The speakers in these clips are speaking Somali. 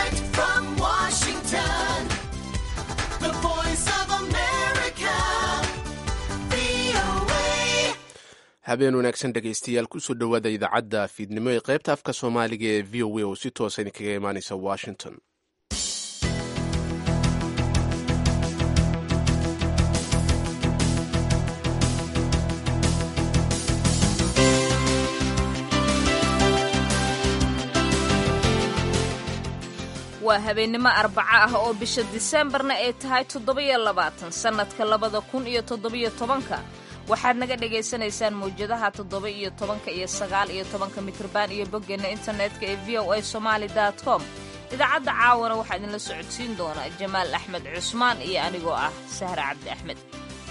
Direct from Washington, the voice of America, VOA. habeen wanaagsan dhegaystayaal kusoo dhowaada idaacadda fiidnimo ee qaybta afka soomaaliga ee v o a oo si toosa idinkaga imaaneysa washington waa habeennimo arbaco ah oo bisha diseembarna ay tahay toddoba-iyo labaatan sannadka labada kun iyo toddobiyo tobanka waxaad naga dhagaysanaysaan mawjadaha toddoba iyo tobanka iyo sagaal iyo tobanka mitriban iyo boggeenna internetka ee v o a somaali dot com idaacadda caawana waxaa idinla socodsiin doona jamaal axmed cusmaan iyo anigoo ah sahre cabdi axmed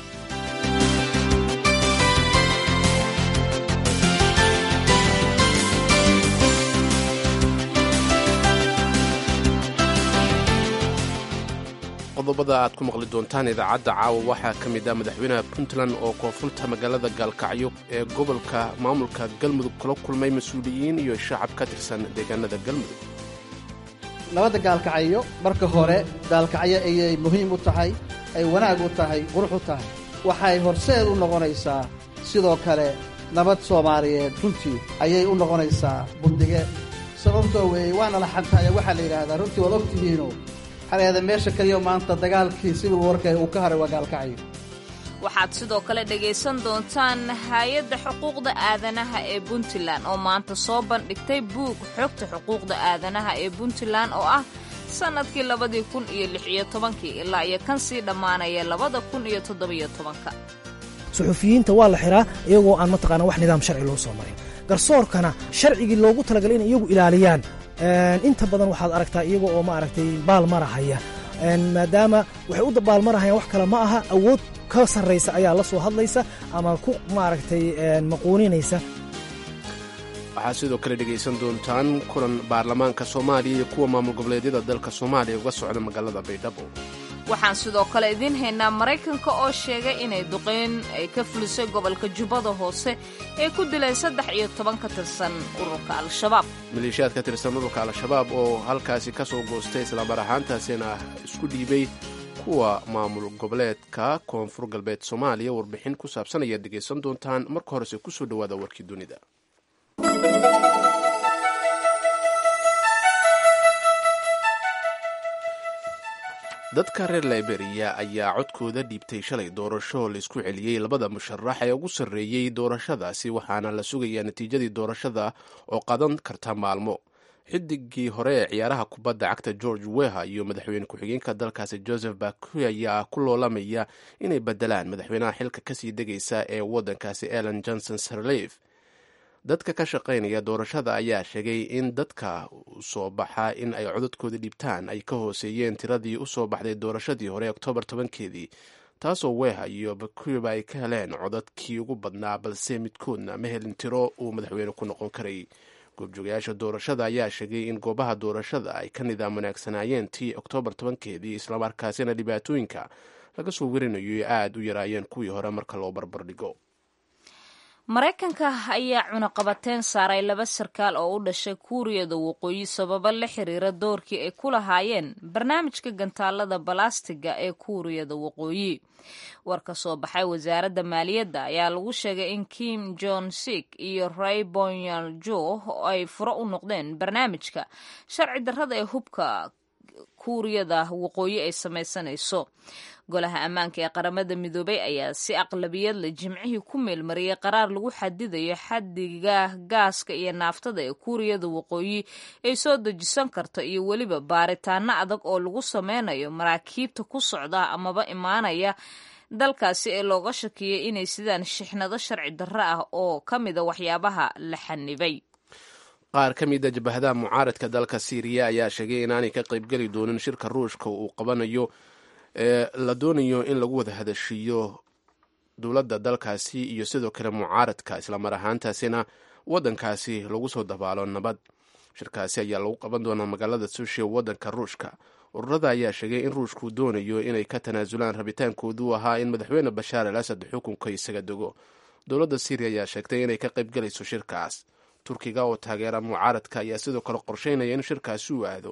qodobada aad ku maqli doontaan idaacadda caawa waxaa ka mid ah madaxweynaha puntland oo koonfurta magaalada gaalkacyo ee gobolka maamulka galmudug kula kulmay mas-uuliyiin iyo shacab ka tirsan deegaanada galmudug nabadda gaalkacyo marka hore gaalkacyo ayay muhiim u tahay ay wanaag u tahay qurux u tahay waxay horseed u noqonaysaa sidoo kale nabad soomaaliyeed runtii ayay u noqonaysaa bundige sababtoo weeye waana la xantaaya waxaa la yidhaahdaa runtii waad ogtihiino waxaa la yidhahdaa meesha kaliyo maanta dagaalkii civil warka uu ka haray waa gaalkacyo waxaad sidoo kale dhegaysan doontaan hay-adda xuquuqda aadanaha ee puntland oo maanta soo bandhigtay buug xogta xuquuqda aadanaha ee puntland oo ah sannadkii labadii kun iyo lix iyo tobankii ilaa iyo kan sii dhammaanaya labada kun iyo toddobiyo tobanka suxufiyiinta waa la xiraa iyagoo aan mataqaana wax nidaam sharci loo soo marin garsoorkana sharcigii loogu talagalay inay iyagu ilaaliyaan inta badan waxaad aragtaa iyaga oo maaragtay baalmarahaya maadaama waxay u baalmarahayaan wax kale ma aha awood ka sarraysa ayaa la soo hadlaysa ama ku maaragtay maquuninaysa waxaad sidoo kale dhegaysan doontaan kulan baarlamaanka soomaaliya iyo kuwa maamul goboleedyada dalka soomaaliya uga socda magaalada baydhabo waxaan sidoo kale idiin haynaa maraykanka oo sheegay inay duqeyn ay ka fulisay gobolka jubbada hoose ee ku dileen saddex iyo toban ka tirsan ururka al-shabaab maleeshiyaad ka tirsan ururka al-shabaab oo halkaasi ka soo goostay islamar ahaantaasina isku dhiibay kuwa maamul goboleedka koonfur galbeed soomaaliya warbixin ku saabsan ayaad dhegaysan doontaan marka horese kusoo dhowaada warkii dunida dadka reer liberiya ayaa codkooda dhiibtay shalay doorasho laisku celiyey labada musharax ee ugu sarreeyey doorashadaasi waxaana la sugayaa natiijadii doorashada oo qadan karta maalmo xidigii hore ee ciyaaraha kubadda cagta george weha iyo madaxweyne ku-xigeenka dalkaasi joseph bakuy ayaa ku loolamaya inay bedelaan madaxweynaha xilka kasii degaysa ee waddankaasi ellen johnson sirleif dadka ka shaqaynaya doorashada ayaa sheegay in dadka usoo baxa in ay codadkooda dhiibtaan ay ka hooseeyeen tiradii usoo baxday doorashadii hore oktoobar tobankeedii taasoo weha iyo bakuba ay ka heleen codadkii ugu badnaa balse midkoodna ma helin tiro uu madaxweyne ku noqon karay goobjoogayaasha doorashada ayaa sheegay in goobaha doorashada ay ka nidaam wanaagsanaayeen tii oktoobar tobankeedii islamarkaasina dhibaatooyinka laga soo werinayo aada u yaraayeen kuwii hore marka loo barbardhigo maraykanka ayaa cunaqabateyn saaray laba sarkaal oo u dhashay kuuriyada waqooyi sababo la xiriira doorkii ay ku lahaayeen barnaamijka gantaalada balastiga ee kuuriyada waqooyi war ka soo baxay wasaaradda maaliyadda ayaa lagu sheegay in kim jon sik iyo ray bonyal jo ay furo u noqdeen barnaamijka sharci darrada ee hubka kuuriyada waqooyi ay samaysanayso golaha ammaanka ee qaramada midoobay ayaa si aqlabiyad leh jimcihii ku meelmariyey qaraar lagu xadidayo xadiga gaaska iyo naaftada ee kuuriyada waqooyi ay soo dejisan karto iyo weliba baaritaano adag oo lagu sameynayo maraakiibta ku socda amaba imaanaya dalkaasi ee looga shakiyay inay sidaan shixnado sharci darro ah oo ka mida waxyaabaha la xanibay qaar ka mida jabahadaha mucaaradka dalka siiriya ayaa sheegay inaanay ka qaybgeli doonin shirka ruushka uu qabanayo ee la doonayo in lagu wada hadashiiyo dowladda dalkaasi iyo sidoo kale mucaaradka islamar ahaantaasina waddankaasi lagu soo dabaalo nabad shirkaasi ayaa lagu qaban doonaa magaalada sushi waddanka ruushka ururada ayaa sheegay in ruushku doonayo inay ka tanaasulaan rabitaankoodu ahaa in madaxweyne bashaar al asad xukunka isaga dego dowladda syriya ayaa sheegtay inay ka qaybgalayso shirkaas turkiga oo taageera mucaaradka ayaa sidoo kale qorsheynaya in shirkaasi uu aado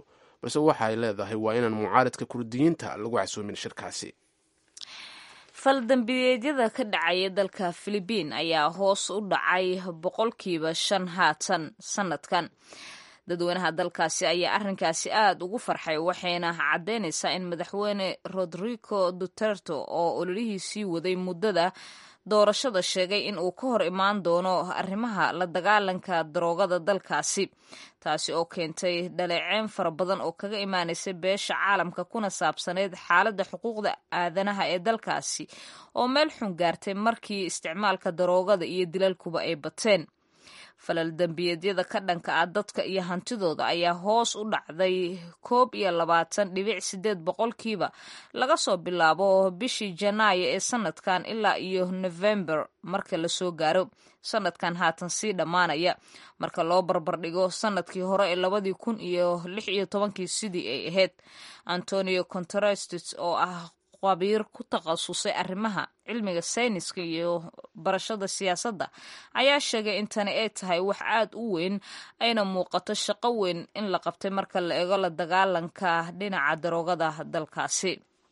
balse waxa ay leedahay waa inaan mucaaradka kurdiyiinta lagu casoomin shirkaasi faldambiyeedyada ka dhacaya dalka filibiin ayaa hoos u dhacay boqolkiiba shan haatan sanadkan dadweynaha dalkaasi ayaa arrinkaasi aada ugu farxay waxayna caddeynaysaa in madaxweyne rodrigo duterte oo ololihiisii waday muddada doorashada sheegay in uu ka hor imaan doono arrimaha la dagaalanka daroogada dalkaasi taasi oo keentay dhaleeceyn fara badan oo kaga imaanaysa beesha caalamka kuna saabsaneyd xaaladda xuquuqda aadanaha ee dalkaasi oo meel xun gaartay markii isticmaalka daroogada iyo dilalkuba ay bateen falal dembiyeedyada ka dhanka ah dadka iyo hantidooda ayaa hoos u dhacday koob iyo labaatan dhibic sideed boqolkiiba laga soo bilaabo bishii janaayo ee sanadkan ilaa iyo november marka lasoo gaaro sanadkan haatan sii dhammaanaya marka loo barbardhigo sanadkii hore ee labadii kun iyo lix iyo tobankii sidii ay ahayd antonio conterestis oo ah qabiir ku takhasusay arrimaha cilmiga sayniska iyo barashada siyaasadda ayaa sheegay in tani ay tahay wax aad u weyn ayna muuqato shaqo weyn in la qabtay marka la eego la dagaalanka dhinaca daroogada dalkaasi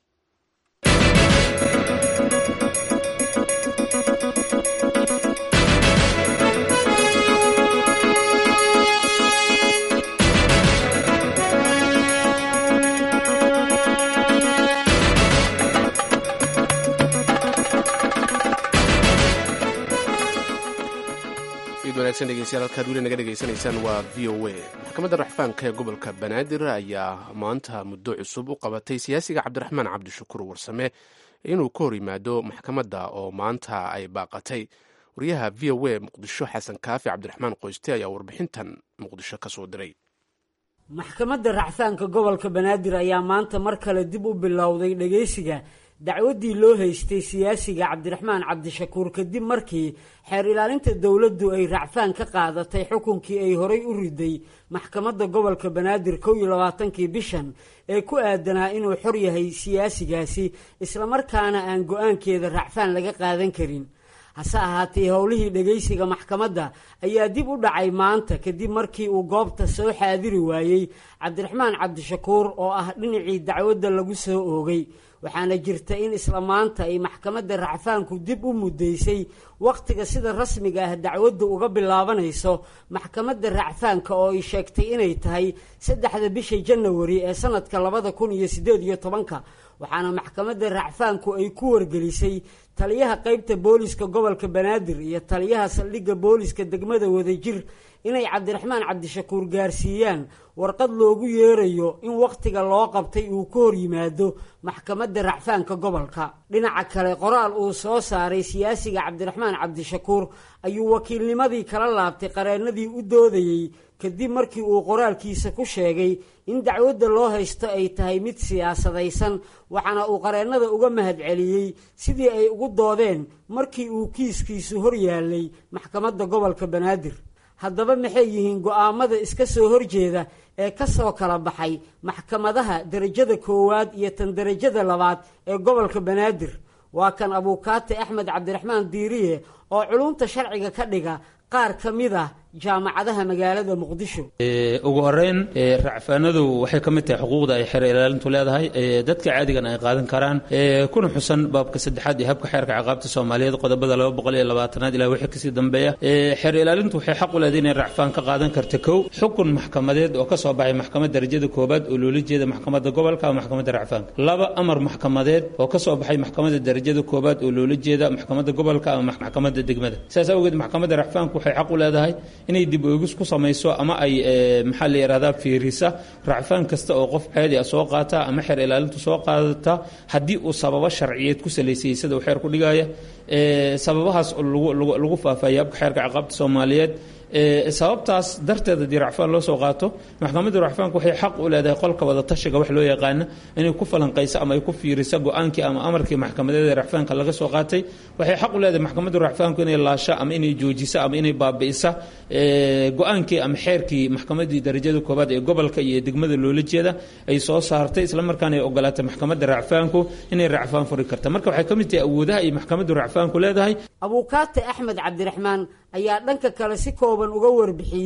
wanaagsan dhegeystayaal halkaad weli naga dhegaysanaysaan waa v o a maxkamadda raxfaanka ee gobolka banaadir ayaa maanta muddo cusub u qabatay siyaasiga cabdiraxmaan cabdishakuur warsame inuu ka hor yimaado maxkamadda oo maanta ay baaqatay wariyaha v o a muqdisho xasan kaafi cabdiraxmaan qoyste ayaa warbixintan muqdisho ka soo diray maxkamadda racfaanka gobolka banaadir ayaa maanta mar kale dib u bilowday dhegeysiga dacwaddii loo haystay siyaasiga cabdiraxmaan cabdishakuur kadib markii xeer ilaalinta dowladdu ay racfaan ka qaadatay xukunkii ay horay u riday maxkamadda gobolka banaadir kow iyo labaatankii bishan ee ku aadanaa inuu xor yahay siyaasigaasi islamarkaana aan go-aankeeda racfaan laga qaadan karin hase ahaatee howlihii dhegaysiga maxkamadda ayaa dib u dhacay maanta kadib markii uu goobta soo xaadiri waayey cabdiraxmaan cabdishakuur oo ah dhinacii dacwadda lagu soo oogay waxaana jirta in isla maanta ay maxkamadda racfaanku dib u muddaysay wakhtiga sida rasmiga ah dacwaddu uga bilaabanayso maxkamadda racfaanka oo ay sheegtay inay tahay saddexda bisha janawari ee sanadka labada kun iyo siddeed iyo tobanka waxaana maxkamadda racfaanku ay ku wargelisay taliyaha qeybta booliska gobolka banaadir iyo taliyaha saldhigga booliska degmada wadajir inay cabdiraxmaan cabdishakuur gaarsiiyaan warqad loogu yeerayo in wakhtiga loo qabtay uu ka hor yimaado maxkamadda racfaanka gobolka dhinaca kale qoraal uu soo saaray siyaasiga cabdiraxmaan cabdishakuur ayuu wakiilnimadii kala laabtay qareennadii u doodayey kadib markii uu qoraalkiisa ku sheegay in dacwadda loo haysto ay tahay mid siyaasadaysan waxaana uu qareennada uga mahadceliyey sidii ay ugu doodeen markii uu kiiskiisu hor yaalay maxkamadda gobolka banaadir haddaba maxay yihiin go-aamada iska soo horjeeda ee ka soo kala baxay maxkamadaha derajada koowaad iyo tan derajada labaad ee gobolka banaadir waa kan abuukaate axmed cabdiraxmaan diiriye oo culumta sharciga ka dhiga qaar ka mid ah jaamacadaha magaalada muqdisho ugu horeyn racfaanadu waxay ka mid tahay xuquuqda ay xeer ilaalintu leedahay dadka caadigan ay qaadan karaan kuna xusan baabka saddexaad iyo habka xeerka ciqaabta soomaaliyeed qodobada laba boqol iyo labaatanaad ilaa wixii kasii dambeeya xeer ilaalintu waxay xaq u leedahay inay racfaan ka qaadan karta kow xukun maxkamadeed oo ka soo baxay maxkamad darajada koobaad oo loola jeeda maxkamadda gobolka ama maxkamadda racfaanka laba amar maxkamadeed oo ka soo baxay maxkamadda darajada koobaad oo loola jeeda maxkamadda gobolka ama maxkamadda degmada sidaas awgeed maxkamadda racfaanku waxay xaq u leedahay inay dib oogis ku samayso ama ay maxaa la yidhahdaa fiirisa racfaan kasta oo qof caadi ah soo qaata ama xeer ilaalintu soo qaadata haddii uu sababo sharciyeed ku salaysayay sida uu xeer ku dhigaya sababahaas lagu faafaya habka xeerka ciqaabta soomaaliyeed sababtaas darteed haddii racfaan loo soo qaato maxkamadda racfaanku waxay xaq u leedahay qolka wada tashiga wax loo yaqaana inay ku falanqayso ama ay ku fiiriso go-aankii ama amarkii maxkamadeeda racfaanka laga soo qaatay waxay xaq u leedahay maxkamadda racfaanku inay laasho ama inay joojiso ama inay baabi'isa go-aankii ama xeerkii maxkamaddii darajada koobaad ee gobolka iyo degmada loola jeeda ay soo saartay islamarkaana ay ogolaatay maxkamadda racfaanku inay racfaan furi karta marka waxay ka mid tahay awoodaha ay maxkamaddu racfaanku leedahay abuukaate axmed cabdiraxmaan ayaa dhanka kale si kooban uga warbixiyey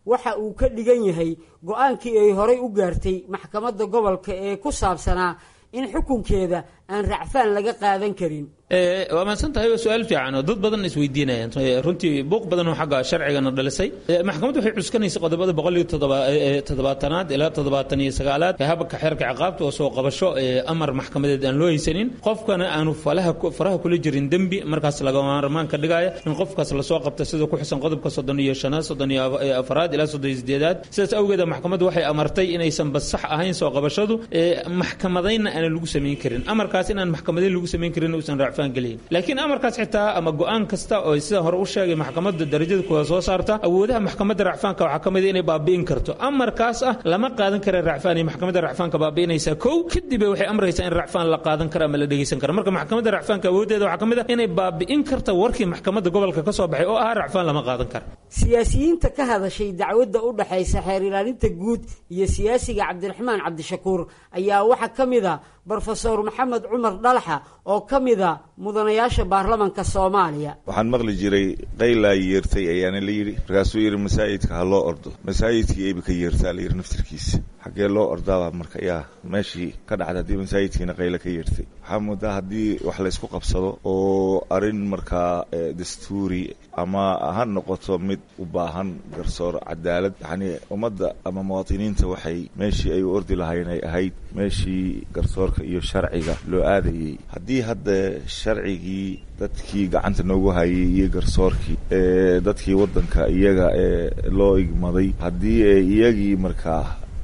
waxa uu ka dhigan yahay go-aankii ay horay u gaartay maxkamadda gobolka ee ku saabsanaa in xukunkeeda aan racfaan laga qaadan karin waa mahadsan tahay waa su-aal fiican oo dad badan isweydiinayaan runtii buuq badan oo xagga sharcigana dhalisay maxkamaddu waxay cuskanaysa qodobada boqol iyo toddobaatanaad ilaa toddobaatan iyo sagaalaad ee habka xeerka ciqaabta oo soo qabasho amar maxkamadeed aan loo haysanin qofkana aanu faraha kula jirin dembi markaas lagamaarmaan ka dhigaya in qofkaas lasoo qabta sida ku xusan qodobka soddon iyo shanaad soddon iyo afaraad ilaa soddon iyo sideedaad sidaas awgeeda maxkamaddu waxay amartay inaysan bas sax ahayn soo qabashadu maxkamadaynna aanan lagu samayn karin amarkaas inaan maxkamadayn lagu samayn karin uusan raac laakiin amarkaas xitaa ama go-aan kasta oo sida hore u sheegay maxkamadda darajada kuwa soo saarta awoodaha maxkamadda racfaanka waxaa ka mid inay baabi'in karto amarkaas ah lama qaadan kara racfaan iyo maxkamadda racfaanka baabi'inaysaa kow kadib waxay amraysaa in racfaan la qaadan karo ama la dhegeysan karo marka maxkamadda racfaanka awooddeeda waxaa ka mid ah inay baabi'in karta warkii maxkamadda gobolka ka soo baxay oo ahaa racfaan lama qaadan karo siyaasiyiinta ka hadashay dacwadda u dhaxaysa xeer ilaalinta guud iyo siyaasiga cabdiraxmaan cabdishakuur ayaa waxaa ka mid a brofesor maxamed cumar dhalaxa oo ka mida mudanayaasha baarlamanka soomaaliya waxaan maqli jiray qaylaa yeertay ayaana la yidhi markaasuu yidhi masaajidka ha loo ordo masaajidkii eeba ka yeertaa la yidhi naftirkiisa xaggee loo ordaaba marka yaa meeshii ka dhacda haddii masaajidkiina qayla ka yeertay waxaa moodaa haddii wax laysku qabsado oo arrin markaa dastuuri ama ha noqoto mid u baahan garsoor cadaalad yacnii ummadda ama muwaadiniinta waxay meeshii ay u ordi lahayn ay ahayd meeshii garsoorka iyo sharciga loo aadayey haddii hadda sharcigii dadkii gacanta noogu hayay iyo garsoorkii ee dadkii waddanka iyaga ee loo igmaday haddii iyagii markaa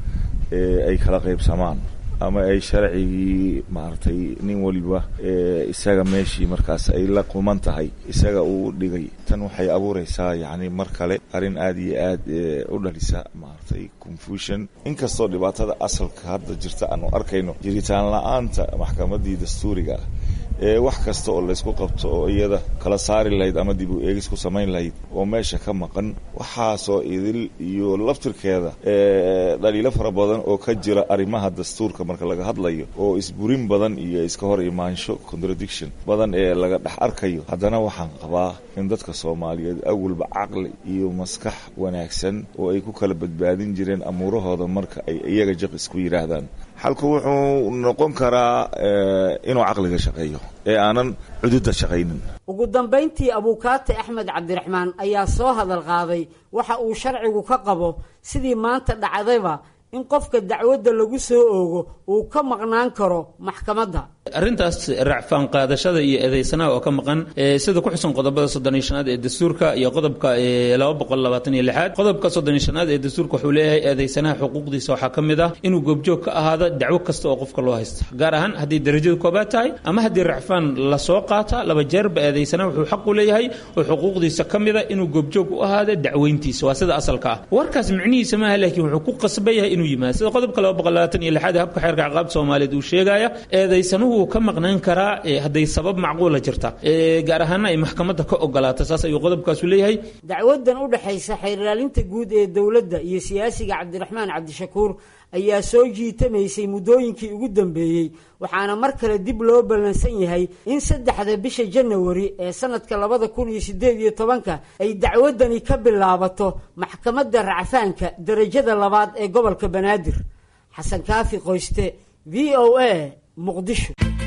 ay kala qaybsamaan ama ay sharcigii maaragtay nin waliba isaga meeshii markaas ay la quman tahay isaga uu dhigay tan waxay abuuraysaa yacni mar kale arrin aada iyo aad u dhalisa maaragtay confusion inkastoo dhibaatada asalka hadda jirta aanu arkayno jiritaan la-aanta maxkamaddii dastuuriga ah ee wax kasta oo laysku qabto oo iyada kala saari lahayd ama dib u eegis ku samayn lahayd oo meesha ka maqan waxaasoo idil iyo laftirkeeda dhaliilo fara badan oo ka jira arrimaha dastuurka marka laga hadlayo oo isburin badan iyo iska hor imaansho contradiction badan ee laga dhex arkayo haddana waxaan qabaa in dadka soomaaliyeed awalba caqli iyo maskax wanaagsan oo ay ku kala badbaadin jireen amuurahooda marka ay iyaga jaq isku yidhaahdaan xalku wuxuu noqon karaa inuu caqliga shaqeeyo ee aanan cududda shaqaynin ugu dambayntii abuukaate axmed cabdiraxmaan ayaa soo hadal qaaday waxa uu sharcigu ka qabo sidii maanta dhacdayba in qofka dacwadda lagu soo oogo uu ka maqnaan karo maxkamadda arrintaas racfaan qaadashada iyo eedeysanaha oo ka maqan sida ku xusan qodobada soddon iyo shanaad ee dastuurka iyo qodobka laba boqol labaatan iyo lixaad qodobka soddon iyo shanaad ee dastuurka wuxuu leeyahay eedeysanaha xuquuqdiisa waxaa ka mid ah inuu goobjoog ka ahaado dacwo kasta oo qofka loo haysta gaar ahaan haddii darajada koobaad tahay ama haddii racfaan lasoo qaata laba jeerba eedeysanaha wuxuu xaq u leeyahay oo xuquuqdiisa ka mid a inuu goobjoog u ahaado dacweyntiisa waa sida asalka ah warkaas micnihiisa maaha laakiin wuxuu ku qasban yahay inuu yimaado sida qodobka laba boqol labaatan iyo lixaad ee habka xeerka ciqaabta soomaaliyeed uu sheegaya eedeysanuhu wuu ka maqnaan karaa hadday sabab macquula jirta gaar ahaana ay maxkamadda ka ogolaata saas ayuu qodobkaasu leeyahay dacwadan u dhexaysa xeer ilaalinta guud ee dowladda iyo siyaasiga cabdiraxmaan cabdishakuur ayaa soo jiitamaysay muddooyinkii ugu dambeeyey waxaana mar kale dib loo ballansan yahay in saddexda bisha janawari ee sanadka labada kun iyo siddeed iyo tobanka ay dacwadani ka bilaabato maxkamadda racfaanka darajada labaad ee gobolka banaadir xasan kaafi qoyste v o a muqdisho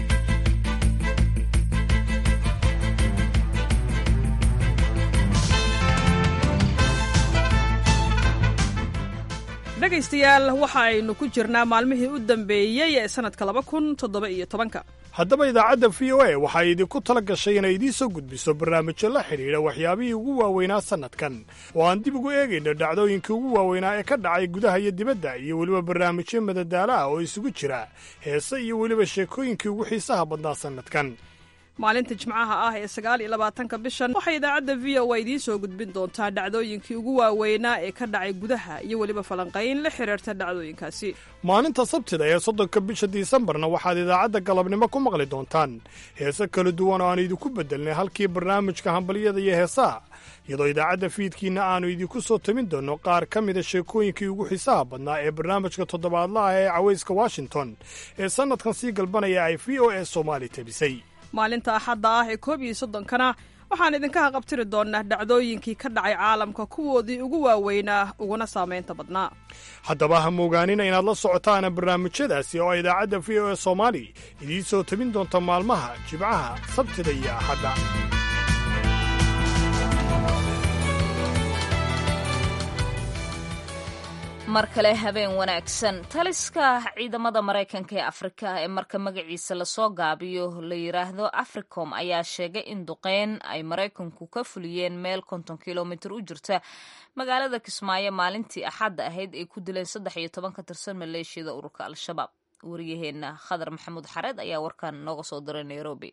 dhegaystayaal waxa aynu ku jirnaa maalmihii u dambeeyey ee sannadka laba kun toddoba iyo tobanka haddaba idaacadda v o a waxay idinku tala gashay inay idiin soo gudbiso barnaamijyo la xidhiidha waxyaabihii ugu waaweynaa sannadkan oo aan dib ugu eegayno dhacdooyinkii ugu waaweynaa ee ka dhacay gudaha iyo dibadda iyo weliba barnaamijyo madadaalo ah oo isugu jira heese iyo weliba sheekooyinkii ugu xiisaha badnaa sannadkan maalinta jimcaha ah ee sagaal iyo labaatanka bishan waxay idaacadda v o a idiin soo gudbin doontaa dhacdooyinkii ugu waaweynaa ee ka dhacay gudaha iyo weliba falanqayn la xidhiirta dhacdooyinkaasi maalinta sabtida ee soddonka bisha disembarna waxaad idaacadda galabnimo ku maqli doontaan heese kala duwan oo aan idinku beddelnay halkii barnaamijka hambalyada iyo heesaha iyadoo idaacadda fiidkiinna aannu idinku soo tamin doonno qaar ka mida sheekooyinkii ugu xiisaha badnaa ee barnaamijka toddobaadlaha ee cawayska washington ee sannadkan sii galbanaya ay v o a soomaali tabisay maalinta axadda ah ee koob iyo soddonkana waxaan idinka haqabtiri doonaa dhacdooyinkii ka dhacay caalamka kuwoodii ugu waaweynaa uguna saamaynta badnaa haddaba ha moogaanina inaad la socotaan barnaamijyadaasi oo idaacadda v o e soomaali idiin soo tabin doonta maalmaha jibcaha sabtida iyo axadda mar kale habeen wanaagsan taliska ciidamada maraykanka ee afrika ee marka magaciisa lasoo gaabiyo la yiraahdo africom ayaa sheegay in duqeyn ay maraykanku ka fuliyeen meel konton kilomitir u jirta magaalada kismaayo maalintii axadda ahayd ay ku dileen saddex iyo toban ka tirsan maleeshiyada ururka al-shabaab wariyaheenna khadar maxamuud xareed ayaa warkan nooga soo diray nairobi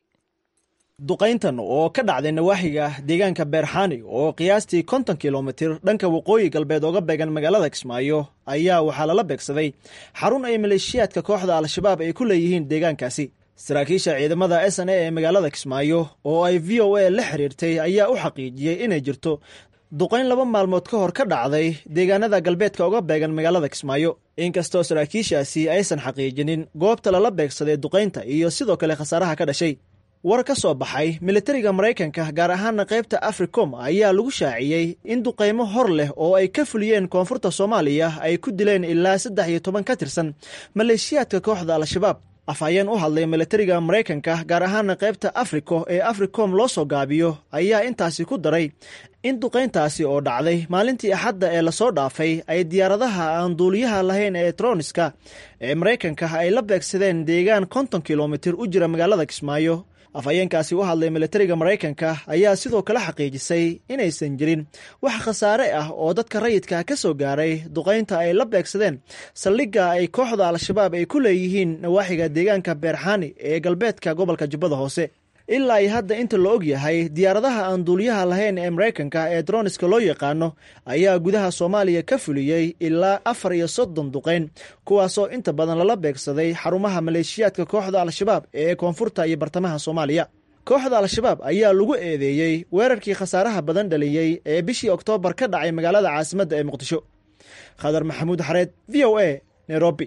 duqayntan oo ka dhacday nawaaxiga deegaanka beerxaani oo qiyaastii konton kilomitir dhanka waqooyi galbeed ooga beegan magaalada kismaayo ayaa waxaa lala beegsaday xarun ay maleeshiyaadka kooxda al-shabaab ay ku leeyihiin deegaankaasi saraakiisha ciidamada s n a ee magaalada kismaayo oo ay v o a la xiriirtay ayaa u xaqiijiyey inay jirto duqayn laba maalmood ka hor ka dhacday deegaanada galbeedka uga beegan magaalada kismaayo inkastoo saraakiishaasi aysan xaqiijinin goobta lala beegsaday duqaynta iyo sidoo kale khasaaraha ka dhashay war ka soo baxay militariga maraykanka gaar ahaana qaybta africom ayaa lagu shaaciyey in duqaymo hor leh oo ay ka fuliyeen koonfurta soomaaliya ay ku dileen ilaa saddex iyo toban ka tirsan maleeshiyaadka kooxda al-shabaab afhayeen u hadlay militariga maraykanka gaar ahaana qaybta africo ee africom loo soo gaabiyo ayaa intaasi ku daray in duqayntaasi oo dhacday maalintii axadda ee lasoo dhaafay ay diyaaradaha aan duuliyaha lahayn ee troniska ee maraykanka ay la beegsadeen deegaan konton kilomitir u jira magaalada kismaayo afhayeenkaasi u hadlay militariga maraykanka ayaa sidoo kale xaqiijisay inaysan jirin wax khasaare ah oo dadka rayidka ka soo gaaray duqaynta ay la beegsadeen saldhigga ay kooxda al-shabaab ay ku leeyihiin nawaaxiga deegaanka beerxaani ee galbeedka gobolka jubbada hoose ilaa ay hadda inta la og yahay diyaaradaha aan duuliyaha lahayn ee maraykanka ee droniska loo yaqaano ayaa gudaha soomaaliya ka fuliyey ilaa afar iyo soddon duqayn kuwaasoo inta badan lala beegsaday xarumaha maleeshiyaadka kooxda al-shabaab ee koonfurta iyo bartamaha soomaaliya kooxda al-shabaab ayaa lagu eedeeyey weerarkii khasaaraha badan dhaliyey ee bishii oktoobar ka dhacay magaalada caasimadda ee muqdisho khadar maxamuud xareed v o a nairobi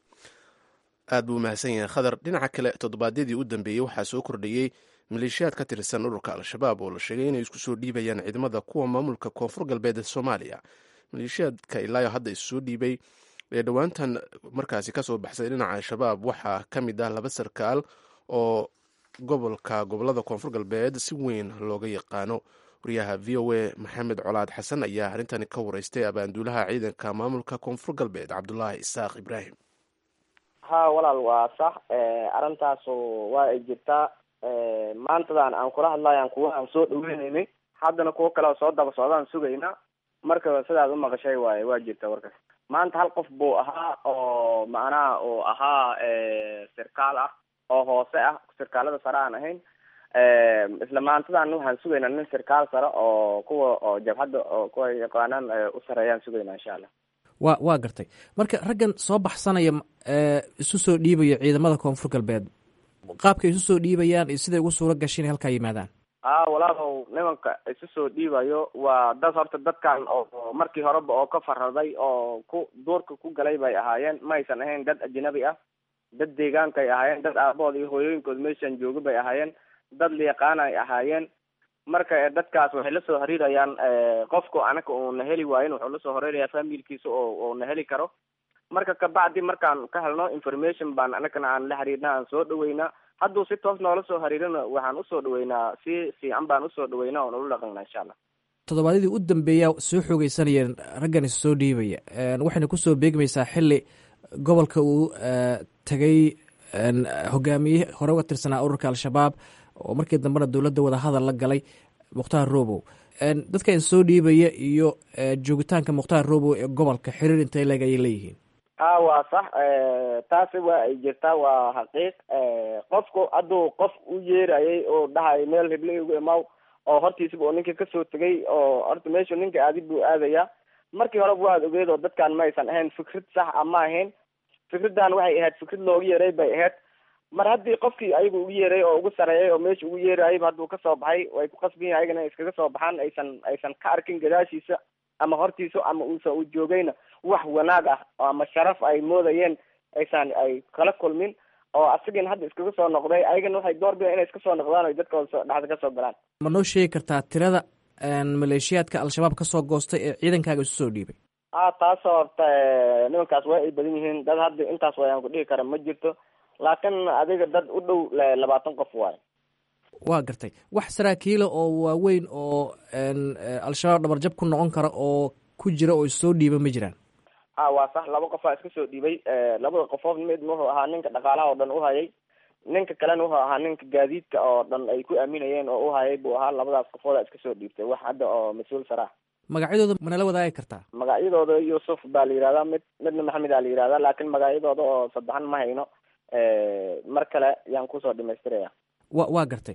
aad buu umahadsan yahay khadar dhinaca kale toddobaadyadii u dambeeyey waxaa soo kordhayey maleeshiyaad ka tirsan ururka al-shabaab oo la sheegay inay isku soo dhiibayaan ciidamada kuwa maamulka koonfur galbeed ee soomaaliya maleeshiyaadka ilaayo hadda isusoo dhiibay ee dhowaantan markaasi kasoo baxsay dhinaca al-shabaab waxaa ka mid ah laba sarkaal oo gobolka gobolada koonfur galbeed si weyn looga yaqaano wariyaha v o a maxamed colaad xasan ayaa arrintani ka wareystay abaanduulaha ciidanka maamulka koonfur galbeed cabdulaahi isaaq ibraahim ha walaal waa sax arrintaasu waa ay jirtaa maantadan aan kula hadlayan kuwa aan soo dhaweyneynay haddana kuwo kale oo soo daba socdaan sugayna marka sidaad umaqashay waaye waa jirta warkas maanta hal qof buu ahaa oo macnaha uu ahaa sirkaal ah oo hoose ah sirkaalada sare aan ahayn isla maantadan waxaan sugaynaa nin sirkaal sare oo kuwa oo jabhadda oo kuwa yaqaanaan u sareeyaan sugaynaa insha allah wa waa gartay marka raggan soo baxsanaya isu soo dhiibaya ciidamada koonfur galbeed qaabkay isu soo dhiibayaan iyo siday ugu suura gashay inay halkaa yimaadaan a walaalow nimanka isu soo dhiibayo waa dad horta dadkan oo markii horeba oo ka faraday oo ku duurka ku galay bay ahaayeen ma aysan ahayn dad ajnabi ah dad deegaankay ahaayeen dad aabahood iyo hooyooyinkood meeshan jooga bay ahaayeen dad layaqaan ay ahaayeen marka dadkaas waxay la soo xiriirayaan qofku anaka uuna heli waayin wuxuu lasoo xiriiraya familkiisa oo uuna heli karo marka kabacdi markaan ka helno information baan anakana aan la xiriirna aan soo dhaweynaa hadduu si toos noola soo xiriirina waxaan usoo dhaweynaa si fiican baan usoo dhaweynaa oo nala dhaqanaa insha allah toddobaadyadii u dambeeya soo xoogeysanayeen raggan is soo dhiibaya waxayna kusoo beegmaysaa xili gobolka uu tagay hogaamiye hore uga tirsanaa ururka al-shabaab oo markii dambena dowladda wadahadal la galay mukhtaar robow dadka is soo dhiibaya iyo joogitaanka mukhtaar robow ee gobolka xiriir intay leeg ayay leeyihiin a waa sax taasi waa ay jirtaa waa xaqiiq qofku hadduu qof u yeerayay oo dhahay meel hible igu imaw oo hortiisaba oo ninka kasoo tegay oo horta meeshu ninka aadi buu aadaya markii horeba waad ogeed oo dadkan ma aysan ahayn fikrad sax a ma ahayn fikraddan waxay ahayd fikrad loogu yeeray bay ahayd mar haddii qofkii ayagu ugu yeeray oo ugu sareeyay oo meesha ugu yeerayayba hadduu kasoo baxay way ku qasbiyin ayagana iskaga soo baxaan aysan aysan ka arkin gadaashiisa ama hortiisa ama uusa u joogayna wax wanaag ah ama sharaf ay moodayeen aysan ay kala kulmin oo asigin hadda iskaga soo noqday ayagana waxay door bideen inay iska soo noqdaan o dadkooda soo dhexda kasoo galaan ma noo sheegi kartaa tirada maleeshiyaadka al-shabaab kasoo goostay ee ciidankaaga isu soo dhiibay a taasoo horta nimankaas waa ay badan yihiin dad hadda intaas wayaan ku dhihi kara ma jirto laakiin adiga dad u dhow labaatan qof waayo waa gartay wax saraakiila oo waaweyn oo al-shabaab dhabarjab ku noqon kara oo ku jira oo issoo dhiiba ma jiraan a waa sax laba qofaa iska soo dhiibay labada qofood mid wuxuu ahaa ninka dhaqaalaha oo dhan uhayay ninka kalena wuxuu ahaa ninka gaadiidka oo dhan ay ku aaminayeen oo uhayay buu ahaa labadaas qofooda iska soo dhiibtay wax hadda oo mas-uul saraa magacyadooda manala wadaagi kartaa magacyadooda yuusuf baa la yihahdaa mid midna maxamed aa la yihahdaa laakiin magacyadooda oo saddexan ma hayno mar kale yaan kusoo dhamaystiraya wa waa gartay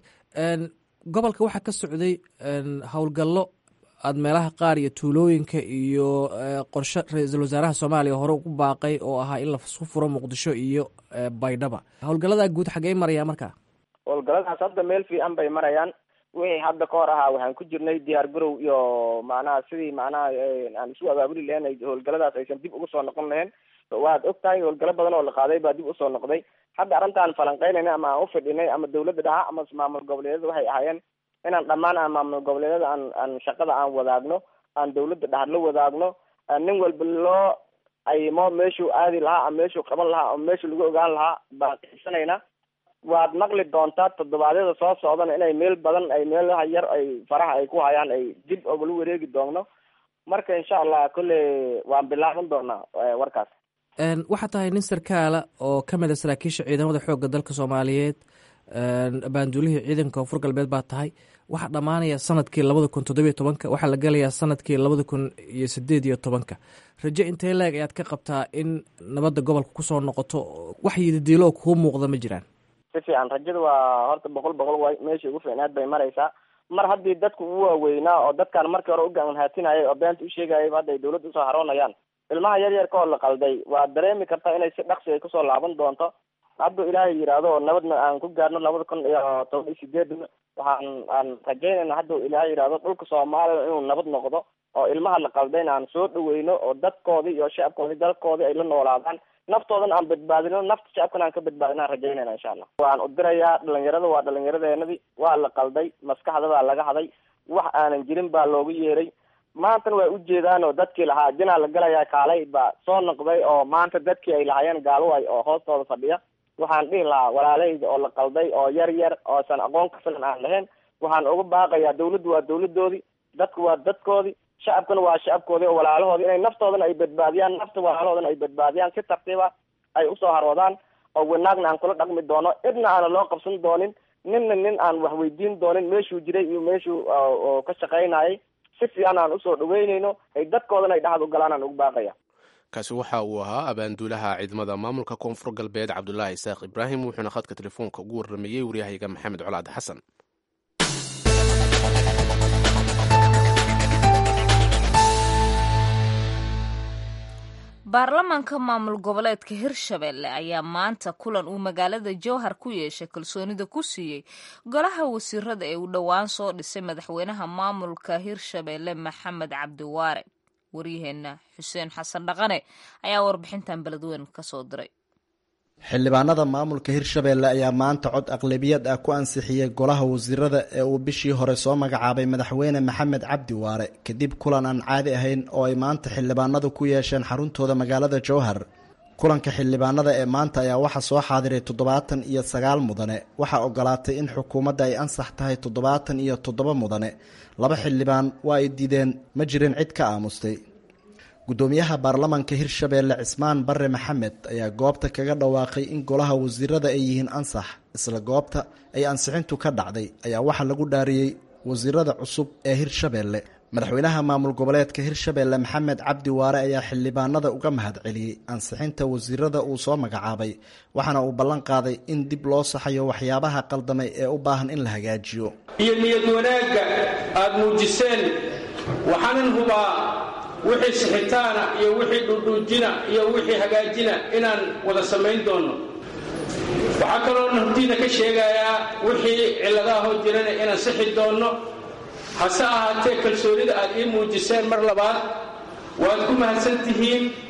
gobolka waxaa ka socday howlgallo aada meelaha qaar iyo tuulooyinka iyo qorshe ra-iisul wasaaraha soomaaliya hore ugu baaqay oo ahaa in lasu furo muqdisho iyo baydhaba howlgalladaa guud xaggey maraya markaa howlgalladaas hadda meel fiican bay marayaan wixii hadda ka hor ahaa waxaan ku jirnay diyaar garow iyo macnaha sidii macnaha aan isu abaabuli lahayn howlgalladaas aysan dib ugu soo noqon lahayn waad og tahay howlgallo badan oo la qaaday baa dib usoo noqday hadda arrintaan falanqeynayna ama aan ufidhinay ama dawladda dhaha ama maamul goboleedyada waxay ahaayeen inaan dhammaan aan maamul goboleedyada aan aan shaqada aan wadaagno aan dawladda dhaha la wadaagno nin walba loo aymo meeshuu aadi lahaa ama meeshuu qaban lahaa ama meeshuu lagu ogaan lahaa baan qiibsanayna waad maqli doontaa toddobaadyada soo socdana inay meel badan ay meelaha yar ay faraha ay ku hayaan ay dib ogala wareegi doonno marka insha allah kolley waan bilaaban doonaa warkaas waxaa tahay nin sarkaala oo ka mid a saraakiisha ciidamada xoogga dalka soomaaliyeed baanduulihii ciidanka koonfur galbeed baa tahay waxaa dhammaanaya sanadkii labada kun toddobiyo tobanka waxaa la gelayaa sanadkii labada kun iyo sideed iyo tobanka rajo intee leeg ayaad ka qabtaa in nabadda gobolka kusoo noqoto wax yidadiilo kuu muuqda ma jiraan si fiican rajada waa horta boqol boqol way meeshii ugu fiicnaad bay maraysaa mar haddii dadku u waaweynaa oo dadkaan markii hore u gaanhaatinayay oo beenta u sheegayayba hadda ay dawladda usoo haroonayaan ilmaha yar yarka oo la qalday waad dareemi kartaa inay si dhaqsi ay kusoo laaban doonto hadduu ilaahay yidhaahdo oo nabadna aan ku gaarno labada kun iyo toban iyo sideedna waxaan aan rajaynayna hadduu ilaahay yidhaahdo dhulka soomaaliya inuu nabad noqdo oo ilmaha la qaldayna aan soo dhaweyno oo dadkoodii iyo shacabkoodii dalkoodii ay la noolaadaan naftoodana aan badbaadino nafta shacabkana aan ka badbaadino aan rajaynayna insha allah waan u dirayaa dhalinyarada waa dhalinyaradeenadii waa la qalday maskaxda baa laga haday wax aanan jirin baa loogu yeeray maantana way ujeedaan oo dadkii lahaa jinaa la galayaa kaalay baa soo noqday oo maanta dadkii ay lahaayeen gaaloway oo hoostooda fadhiya waxaan dhihi lahaa walaalahayda oo la qalday oo yar yar oosan aqoon ka filan aan lahayn waxaan uga baaqayaa dawladdu waa dawladoodii dadku waa dadkoodii shacabkuna waa shacabkoodii oo walaalahoodii inay naftoodana ay badbaadiyaan nafta walaalahoodana ay badbaadiyaan si tartiiba ay usoo haroodaan oo wanaagna aan kula dhaqmi doono cidna aana loo qabsan doonin ninna nin aan wax weydiin doonin meeshuu jiray iyo meeshuu ka shaqaynayay si fiican aan usoo dhaweynayno ay dadkoodana ay dhexad u galaan aan ugu baaqaya kaasi waxa uu ahaa abaanduulaha ciidamada maamulka koonfur galbeed cabdulaahi isaaq ibraahim wuxuuna khadka telefoonka ugu warrameeyey waryahayga maxamed colaad xasan baarlamaanka maamul goboleedka hirshabelle ayaa maanta kulan uu magaalada jowhar ku yeeshay kalsoonida ku siiyey golaha wasiirada ee uu dhowaan soo dhisay madaxweynaha maamulka hirshabelle maxamed cabdiwaare waryaheena xuseen xasan dhaqane ayaa warbixintan beledweyn kasoo diray xildhibaanada maamulka hirshabeelle ayaa maanta cod aqlabiyad ah ku ansixiyey golaha wasiirada ee uu bishii hore soo magacaabay madaxweyne maxamed cabdi waare kadib kulan aan caadi ahayn oo ay maanta xildhibaanadu ku yeesheen xaruntooda magaalada jowhar kulanka xildhibaanada ee maanta ayaa waxaa soo xaadiray toddobaatan iyo sagaal mudane waxaa ogolaatay in xukuumadda ay ansax tahay toddobaatan iyo toddoba mudane laba xildhibaan waa ay diideen ma jirin cid ka aamustay gudoomiyaha baarlamanka hirshabeelle cismaan bare maxamed ayaa goobta kaga dhawaaqay in golaha wasiirada ay yihiin ansax isla goobta ay ansixintu ka dhacday ayaa waxaa lagu dhaariyey wasiirada cusub ee hirshabeelle madaxweynaha maamul goboleedka hirshabeelle maxamed cabdi waare ayaa xildhibaanada uga mahad celiyey ansixinta wasiirada uu soo magacaabay waxaana uu ballan qaaday in dib loo saxayo waxyaabaha qaldamay ee u baahan in la hagaajiyo iyo niyad wanaagga aad muujiseen waxaanan hubaa wixii sixitaana iyo wixii dhudhuujina iyo wixii hagaajina inaan wada samayn doonno waxaa kaloo naftiina ka sheegayaa wixii cilladahoo jirana inaan sixi doonno hase ahaatee kalsoonida aad ii muujiseen mar labaad waad ku mahadsan tihiin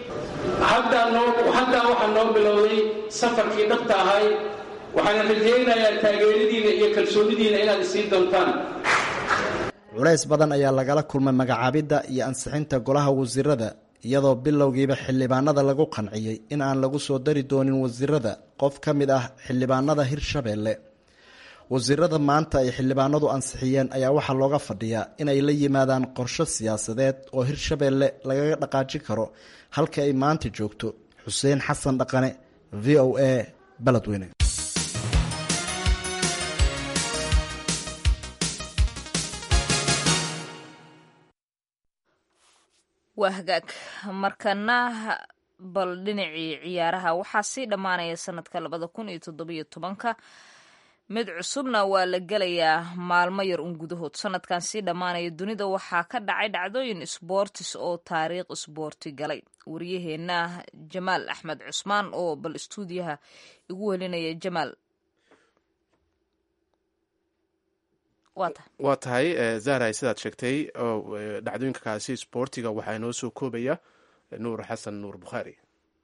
haddaa noo haddaa waxaa noo bilowday safarkii dhabta ahay waxaana rajaynayaa taageeradiina iyo kalsoonidiina inaad isiin doontaan culays badan ayaa lagala kulmay magacaabidda iyo ansixinta golaha wasiirada iyadoo bilowgiiba xildhibaanada lagu qanciyey in aan lagu soo dari doonin wasiirada qof ka mid ah xildhibaanada hirshabeelle wasiirada maanta ay xildhibaanadu ansixiyeen ayaa waxaa looga fadhiyaa inay la yimaadaan qorsho siyaasadeed oo hirshabeelle lagaga dhaqaajin karo halka ay maanta joogto xuseen xasan dhaqane v o a baledweyne waa hagaag markana bal dhinacii ciyaaraha waxaa sii dhammaanaya sanadka labada kun iyo toddobiyo tobanka mid cusubna waa la gelayaa maalmo yar un gudahood sanadkan sii dhammaanaya dunida waxaa ka dhacay dhacdooyin sboortis oo taariikh isboorti galay waryaheena jamaal axmed cusmaan oo bal istuudiyaha igu welinaya jamaal waa tahay zahray sidaad sheegtay dhacdooyinkakaasi sboortiga waxaa inoo soo koobaya nuur xasan nuur bukhaari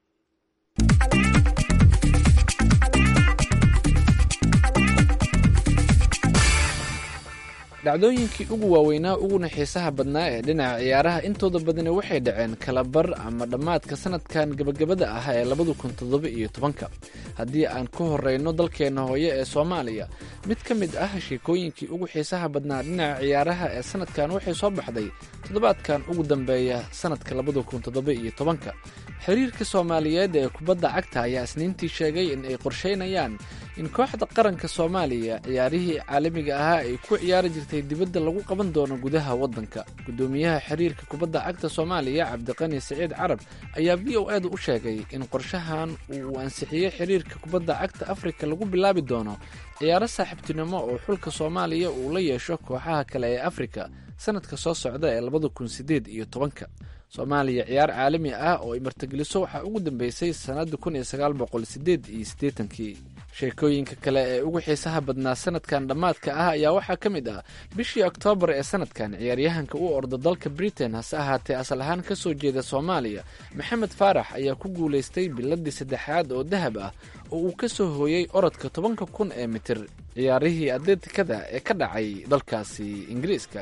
dhacdooyinkii ugu waaweynaa uguna xiisaha badnaa ee dhinaca ciyaaraha intooda badani waxay dhaceen kalabar ama dhammaadka sanadkan gebagabada ah ee labada kun toddoba iyo tobanka haddii aan ku horeyno dalkeenna hooye ee soomaaliya mid ka mid ah sheekooyinkii ugu xiisaha badnaa dhinaca ciyaaraha ee sanadkan waxay soo baxday toddobaadkan ugu dambeeya sanadka labada kun toddoba iyo tobanka xiriirka soomaaliyeed ee kubadda cagta ayaa isniintii sheegay in ay qorsheynayaan in kooxda qaranka soomaaliya ciyaarihii caalamiga ahaa ay ku ciyaari jirtay dibadda lagu qaban doono gudaha waddanka guddoomiyaha xiriirka kubadda cagta soomaaliya cabdiqani siciid carab ayaa v o eeda u sheegay in qorshahan uu ansixiyey xiriirka kubadda cagta afrika lagu bilaabi doono ciyaaro saaxiibtinimo oo xulka soomaaliya uu la yeesho kooxaha kale ee afrika sanadka soo socda ee labada kun sideed iyo tobanka soomaaliya ciyaar caalami ah oo ay martigeliso waxaa ugu dambeysay sannadda kun iyo sagaal boqol sideed iyo siddeetankii sheekooyinka kale ee ugu xiisaha badnaa sanadkan dhammaadka ah ayaa waxaa ka mid ah bishii oktoobar ee sanadkan ciyaaryahanka u orda dalka britain hase ahaatee asal ahaan ka soo jeeda soomaaliya maxamed faarax ayaa ku guulaystay biladii saddexaad oo dahab ah oo uu ka soo hooyey orodka tobanka kun ee mitir ciyaarihii atleetikada ee ka dhacay dalkaasi ingiriiska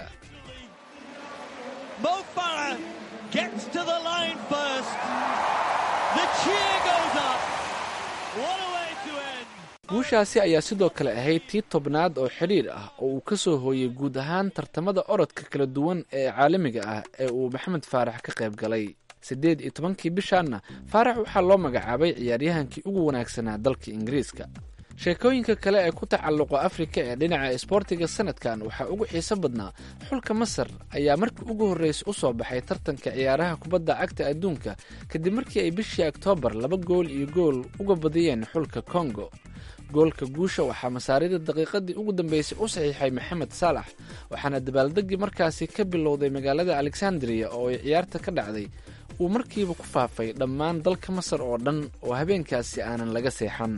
Mo Farah gets to the line first. The cheer goes up. What a way to end. guushaasi ayaa sidoo kale ahayd tii tobnaad oo xidhiir ah oo uu ka soo hooyey guud ahaan tartamada orodka kala duwan ee caalamiga ah ee uu maxamed faarax ka qayb galay siddeed iyo tobankii bishaanna faarax waxaa loo magacaabay ciyaaryahankii ugu wanaagsanaa dalka ingiriiska sheekooyinka kale ee ku tacalluqa afrika ee dhinaca isboortiga sanadkan waxaa ugu xiiso badnaa xulka masar ayaa markii ugu horreysa u soo baxay tartanka ciyaaraha kubadda cagta adduunka kadib markii ay bishii oktoobar laba gool iyo gool uga badiyeen xulka kongo goolka guusha waxaa masaarida daqiiqadii ugu dambeysay u saxiixay maxamed saalax waxaana dabaaldegii markaasi ka bilowday magaalada alexandria oo ay ciyaarta ka dhacday uu markiiba ku faafay dhammaan dalka masar oo dhan oo habeenkaasi aanan laga seexan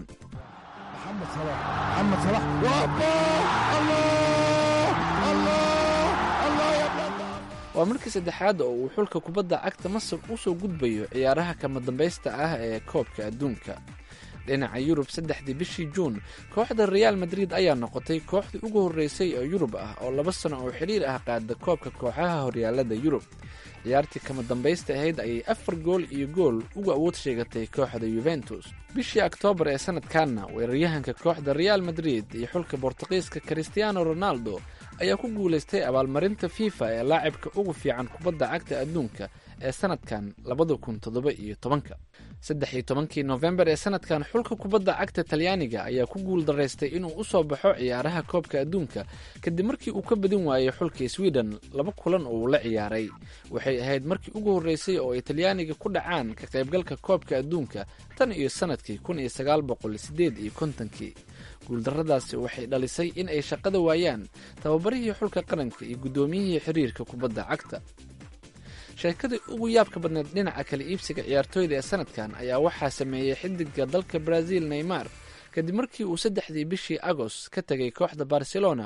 waa markii saddexaad oo uu xulka kubadda cagta masar u soo gudbayo ciyaaraha kama dambaysta ah ee koobka adduunka dhinaca yurub saddexdii bishii juun kooxda reaal madrid ayaa noqotay kooxdii ugu horreysay oo yurub ah oo laba sano oo xidhiir ah qaada koobka kooxaha horyaalada yurub ciyaartii kama dambaysta ahayd ayay afar gool iyo gool uga awood sheegatay kooxda yuventus bishii oktoobar ee sanadkanna weeraryahanka kooxda reaal madrid iyo xulka bortuqiiska christiano ronaldo ayaa ku guulaystay abaalmarinta fifa ee laacibka ugu fiican kubadda cagta adduunka ee sanadkan labada kun toddoba iyo tobanka saddex iyo tobankii nofembar ee sanadkan xulka kubadda cagta talyaaniga ayaa ku guul daraystay inuu u soo baxo ciyaaraha koobka adduunka kadib markii uu ka badin waayey xulka sweden laba kulan oo uu la ciyaaray waxay ahayd markii ugu horreysay oo ay talyaaniga ku dhacaan ka qaybgalka koobka adduunka tan iyo sanadkii kun iyo sagaal boqol sideed iyo kontonkii guuldarradaasi waxay dhalisay in ay shaqada waayaan tababarihii xulka qaranka iyo guddoomiyihii xiriirka kubadda cagta sheekadii ugu yaabka badneed dhinaca kala iibsiga ciyaartooyda ee sanadkan ayaa waxaa sameeyey xidiga dalka brazil neymar kadib markii uu saddexdii bishii agoost ka tegay kooxda barcelona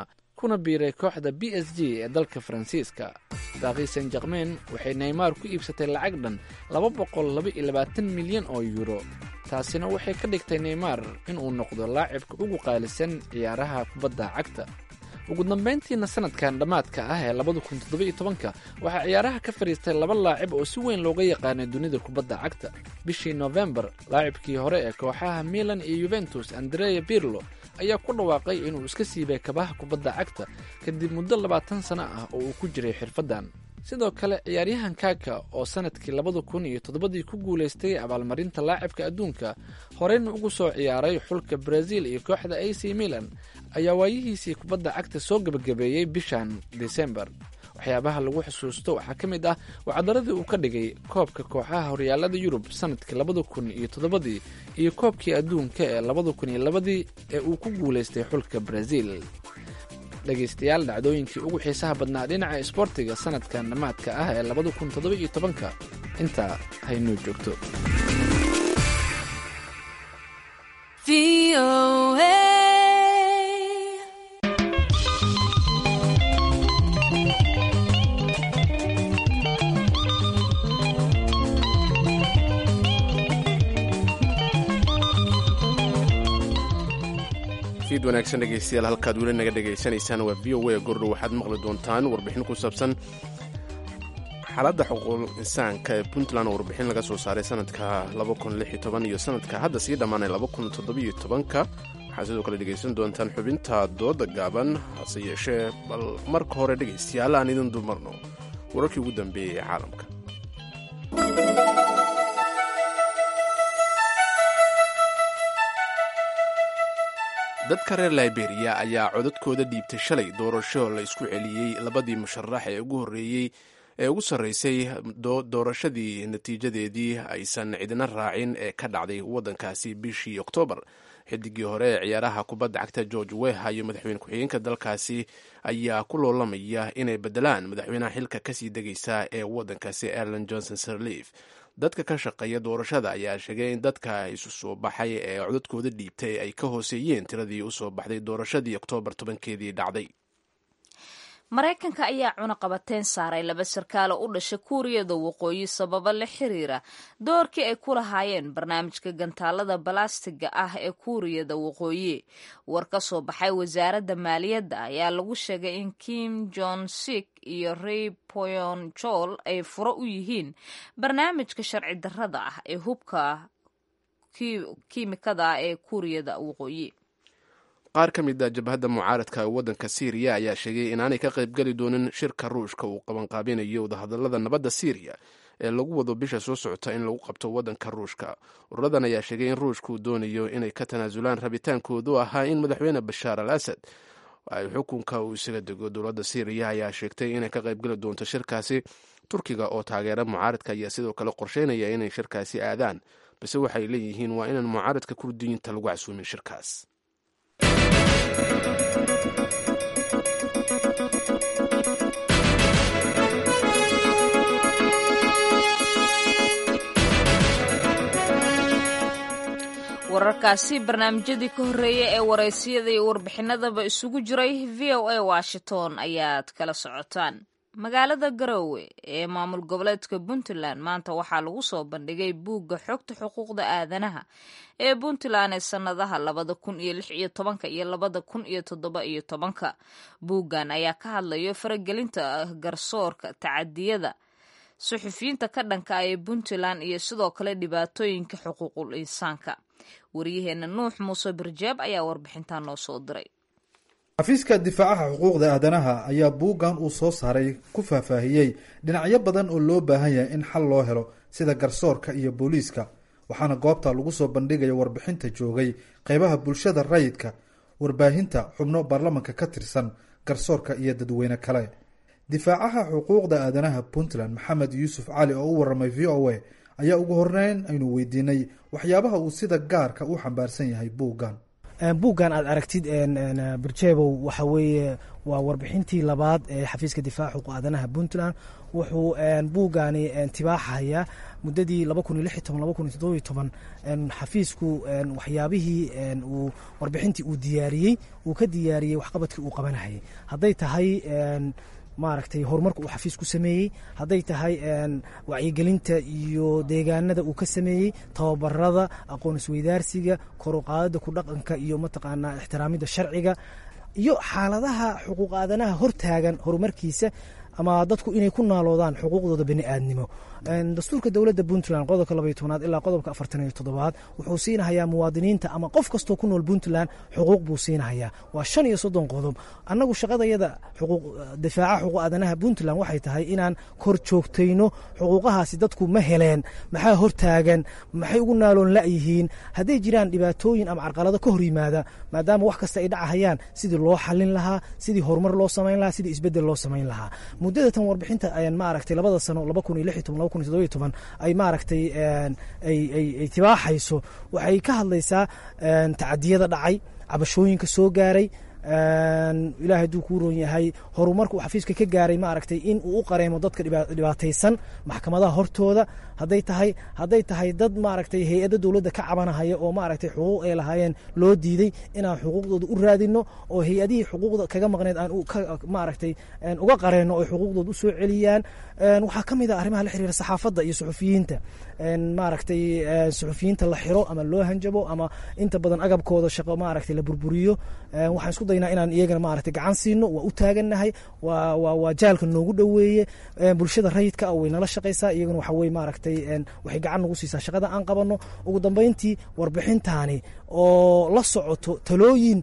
kuna biiray kooxda b s g ee dalka faransiiska baaqi san jakmen waxay neymar ku iibsatay lacag dhan laba boqol laba iyo labaatan milyan oo yuuro taasina waxay ka dhigtay neymar inuu noqdo laacibka ugu qaalisan ciyaaraha kubadda cagta ugu dambayntiina sanadkan dhammaadka ah ee labada kun toddoba iyo tobanka waxaa ciyaaraha ka fadhiistay laba laacib oo si weyn looga yaqaanay dunida kubadda cagta bishii nofembar laacibkii hore ee kooxaha milan iyo yuventus andrea pirlo ayaa ku dhawaaqay inuu iska siibay kabaha kubadda cagta kadib muddo labaatan sano ah oo uu ku jiray xirfaddan sidoo kale ciyaaryahan kaka oo sanadkii labada kun iyo toddobadii ku guulaystay abaalmarinta laacibka adduunka horeyna ugu soo ciyaaray xulka brazil iyo kooxda a c milan ayaa waayihiisii kubadda cagta soo gebagabeeyey bishan desembar waxyaabaha lagu xusuusto waxaa ka mid ah wacdaradii uu ka dhigay koobka kooxaha horyaalada yurub sanadkii labada kun iyo toddobadii iyo koobkii adduunka ee labada kun iyo labadii ee uu ku guulaystay xulka brazil dhegaystayaal dhacdooyinkii ugu xiisaha badnaa dhinaca isboortiga sanadkan dhammaadka ah ee labada kun toddoba iyo tobanka intaa haynoo joogto fiid wanaagsan dhegaystayaal halkaad weli naga dhegaysanaysaan waa v o a gordhow waxaad maqli doontaan warbixin ku saabsan xaaladda xuquuq insaanka ee puntland oo warbixin laga soo saaray sanadka iyo sanadka hadda sii dhammaanay waxaad sidoo kale dhegaysan doontaan xubinta dooda gaaban hase yeeshee bal marka hore dhegaystayaal aan idin dumarno wararkii ugu dambeeyey ee caalamka dadka reer liberiya ayaa codadkooda dhiibtay shalay doorasho la isku celiyey labadii musharax ee ugu horreeyey ee ugu sarraysay doorashadii natiijadeedii aysan cidina raacin ee ka dhacday waddankaasi bishii oktoobar xidigii hore ee ciyaaraha kubadda cagta george weha iyo madaxweyne ku-xigeenka dalkaasi ayaa ku loolamaya inay beddelaan madaxweynaha xilka kasii degaysa ee waddankaasi erlan johnson sirleaf dadka ka shaqeeya doorashada ayaa sheegay in dadka isu soo baxay ee codadkooda dhiibtay ay ka hooseeyeen tiradii usoo baxday doorashadii oktoobar tobankeedii dhacday maraykanka ayaa cunaqabateyn saaray laba sarkaalo u dhasha kuuriyada waqooyi sababo la xiriira doorkii ay ku lahaayeen barnaamijka gantaalada balastiga ah ee kuuriyada waqooyi war ka soo baxay wasaaradda maaliyadda ayaa lagu sheegay in kim jon sik iyo rey poyon jol ay furo u yihiin barnaamijka sharci darrada ah ee hubka kiimikada ah ee kuuriyada waqooyi qaar ka mid a jabhadda mucaaradka ee waddanka siiriya ayaa sheegay inaanay ka qaybgeli doonin shirka ruushka uu qabanqaabinayo wadahadallada nabadda siiriya ee lagu wado bisha soo socota in lagu qabto waddanka ruushka ururadan ayaa sheegay in ruushka uu doonayo inay ka tanaasulaan rabitaankoodu ahaa in madaxweyne bashaar al asad ay xukunka uu isaga dego dowladda siiriya ayaa sheegtay inay ka qaybgeli doonto shirkaasi turkiga oo taageera mucaaradka ayaa sidoo kale qorsheynaya inay shirkaasi aadaan balse waxay leeyihiin waa inaan mucaaradka kurdiyiinta lagu casuumin shirkaas wararkaasi barnaamijyadii ka horreeyay ee waraysiyada iyo warbixinadaba isugu jiray v o a washington ayaad kala socotaan magaalada garoowe ee maamul goboleedka puntland maanta waxaa lagu soo bandhigay buugga xogta xuquuqda aadanaha ee puntland ee sannadaha labada kun iyo lix iyo tobanka iyo labada kun iyo toddoba iyo tobanka buuggan ayaa ka hadlayo faragelinta garsoorka tacadiyada suxufiyiinta ka dhanka ah ee puntland iyo sidoo kale dhibaatooyinka xuquuqul insaanka waryaheena nuux muuse birjeeb ayaa warbixintaa noo soo diray xafiiska difaacaha xuquuqda aadanaha ayaa buuggan uu soo saaray ku faahfaahiyey dhinacyo badan oo loo baahan yahay in xal loo helo sida garsoorka iyo booliiska waxaana goobta lagu soo bandhigaya warbixinta joogay qeybaha bulshada rayidka warbaahinta xubno baarlamanka ka tirsan garsoorka iyo dadweyne kale difaacaha xuquuqda aadanaha puntland maxamed yuusuf cali oo u waramay v o a ayaa ugu horreyn aynu weydiinay waxyaabaha uu sida gaarka u xambaarsan yahay buuggan buuggan aad aragtid birjebow waxa weeye waa warbixintii labaad ee xafiiska difaaca xuquuq aadanaha puntland wuxuu buuggani tibaaxayaa muddadii xafiisku waxyaabihii uu warbixintii uu diyaariyey uu ka diyaariyey waxqabadkii uu qabanahayay hadday tahay maaragtay horumarka uu xafiis ku sameeyey hadday tahay wacyigelinta iyo deegaanada uu ka sameeyey tababarada aqoon isweydaarsiga koruqaadada ku dhaqanka iyo mataqaanaa ixtiraamida sharciga iyo xaaladaha xuquuq aadanaha hortaagan horumarkiisa ama dadku inay ku naaloodaan xuquuqdooda bani aadnimo dastuurka dowladda puntland qodobka labaiyo tobnaad ilaa qodobka afartan iyo toddobaad wuxuu siinahayaa muwaadiniinta ama qof kastoo ku nool puntland xuquuq buu siinahayaa waa shan iyo soddon qodob annagu shaqadayada difaaca xuquuq aadanaha puntland waxay tahay inaan kor joogtayno xuquuqahaasi dadku ma heleen maxaa hortaagan maxay ugu naaloon la'yihiin hadday jiraan dhibaatooyin ama carqalado ka hor yimaada maadaama wax kasta ay dhacahayaan sidii loo xalin lahaa sidii horumar loo samayn lahaa sidii isbedel loo samayn lahaa muddada tan warbixinta maaragtay labada sano laba kun iyo lix iyo toban laba kun iyo toddoba iyo toban ay maaragtay ay tibaaxayso waxay ka hadlaysaa tacadiyada dhacay cabashooyinka soo gaaray ilaahay hadduu kuu roon yahay horumarka uu xafiiska ka gaaray maaragtay in uu u qareemo dadka dhibaataysan maxkamadaha hortooda hadday tahay hadday tahay dad maaragtay hay-adda dowladda ka cabanahaya oo maaragtay xuquuq ay lahaayeen loo diiday inaan xuquuqdooda u raadino oo hay-adihii xuquuqda kaga maqneed aan maaragtay uga qareenno oy xuquuqdooda u soo celiyaan waxaa ka mid ah arrimaha la xiriira saxaafadda iyo suxufiyiinta maaragtay suxufiyiinta la xiro ama loo hanjabo ama inta badan agabkooda shaqo maaragtay la burburiyo waxaan isku daynaa inaan iyagana maaragtay gacan siino waa u taagannahay waa waa waa jaalka noogu dhoweeye bulshada rayidka ah way nala shaqaysaa iyagana waxa weye maaragtay waxay gacan nagu siisaa shaqada aan qabanno ugu dambeyntii warbixintaani oo la socoto talooyin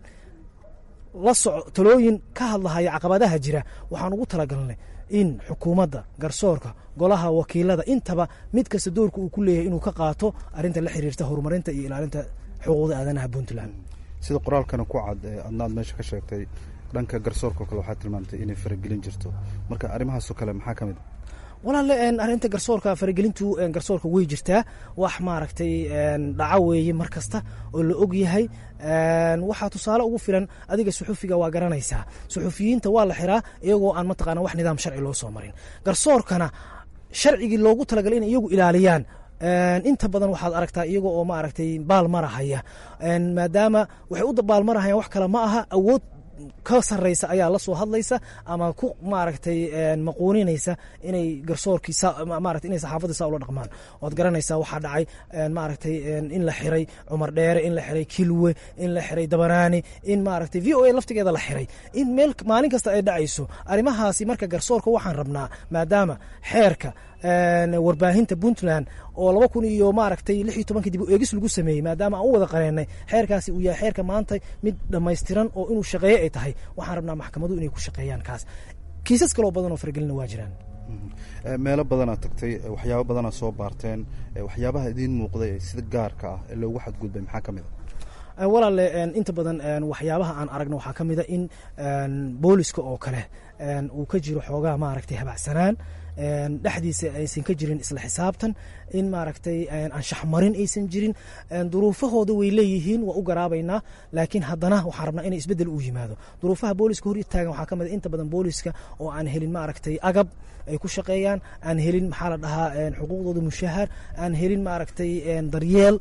la soco talooyin ka hadlahaya caqabadaha jira waxaan ugu talagalnay in xukuumadda garsoorka golaha wakiilada intaba mid kasta doorka uu ku leeyahay inuu ka qaato arrinta la xiriirta horumarinta iyo ilaalinta xuquuqda aadanaha puntland sida qoraalkana ku cad ee adnaad meesha ka sheegtay dhanka garsoorka kale waxaa tilmaamtay inay faragelin jirto marka arrimahaasoo kale maxaa ka mid a walaale arrinta garsoorka faragelintu garsoorka way jirtaa wax maaragtay dhaco weeye mar kasta oo la og yahay waxaa tusaale ugu filan adiga suxufiga waa garanaysaa suxufiyiinta waa la xiraa iyagoo aan mataqaana wax nidaam sharci loo soo marin garsoorkana sharcigii loogu talagalay in iyagu ilaaliyaan inta badan waxaad aragtaa iyaga oo maaragtay baalmarahaya maadaama waxay u baalmarahayaan wax kale ma aha awood ka sareysa ayaa la soo hadlaysa ama ku maaragtay maquuninaysa inay garsoorkii maarata inay saxaafadda saa ula dhaqmaan waad garanaysaa waxaa dhacay maaragtay in la xiray cumar dheere in la xiray kilwe in la xiray dabanaani in maaragtay v o a laftigeeda la xiray in meel maalin kasta ay dhacayso arrimahaasi marka garsoorka waxaan rabnaa maadaama xeerka warbaahinta puntland oo laba kun iyo maaragtay lix iyo tobanka dib u eegis lagu sameeyey maadaama aan u wada qareenay xeerkaasi uu yahay xeerka maanta mid dhammaystiran oo inuu shaqeeyo ay tahay waxaan rabnaa maxkamadu inay ku shaqeeyaan kaas kiisas kaloo badan oo faragelina waa jiraan meelo badanaa tagtay waxyaabo badanaa soo baarteen waxyaabaha idiin muuqday sida gaarka ah ee loogu xadgudbay maxaa ka mid a walaale inta badan waxyaabaha aan aragno waxaa ka mida in booliska oo kale uu ka jiro xoogaa maaragtay habacsanaan dhexdiisa aysan ka jirin isla xisaabtan in maaragtay anshaxmarin aysan jirin duruufahooda way leeyihiin waa u garaabaynaa laakiin haddana waxaan rabnaa inay isbedel u yimaado duruufaha booliska hor taagan waxaa ka mid inta badan booliska oo aan helin maaragtay agab ay ku shaqeeyaan aan helin maxaa la dhahaa xuquuqdooda mushahar aan helin maaragtay daryeel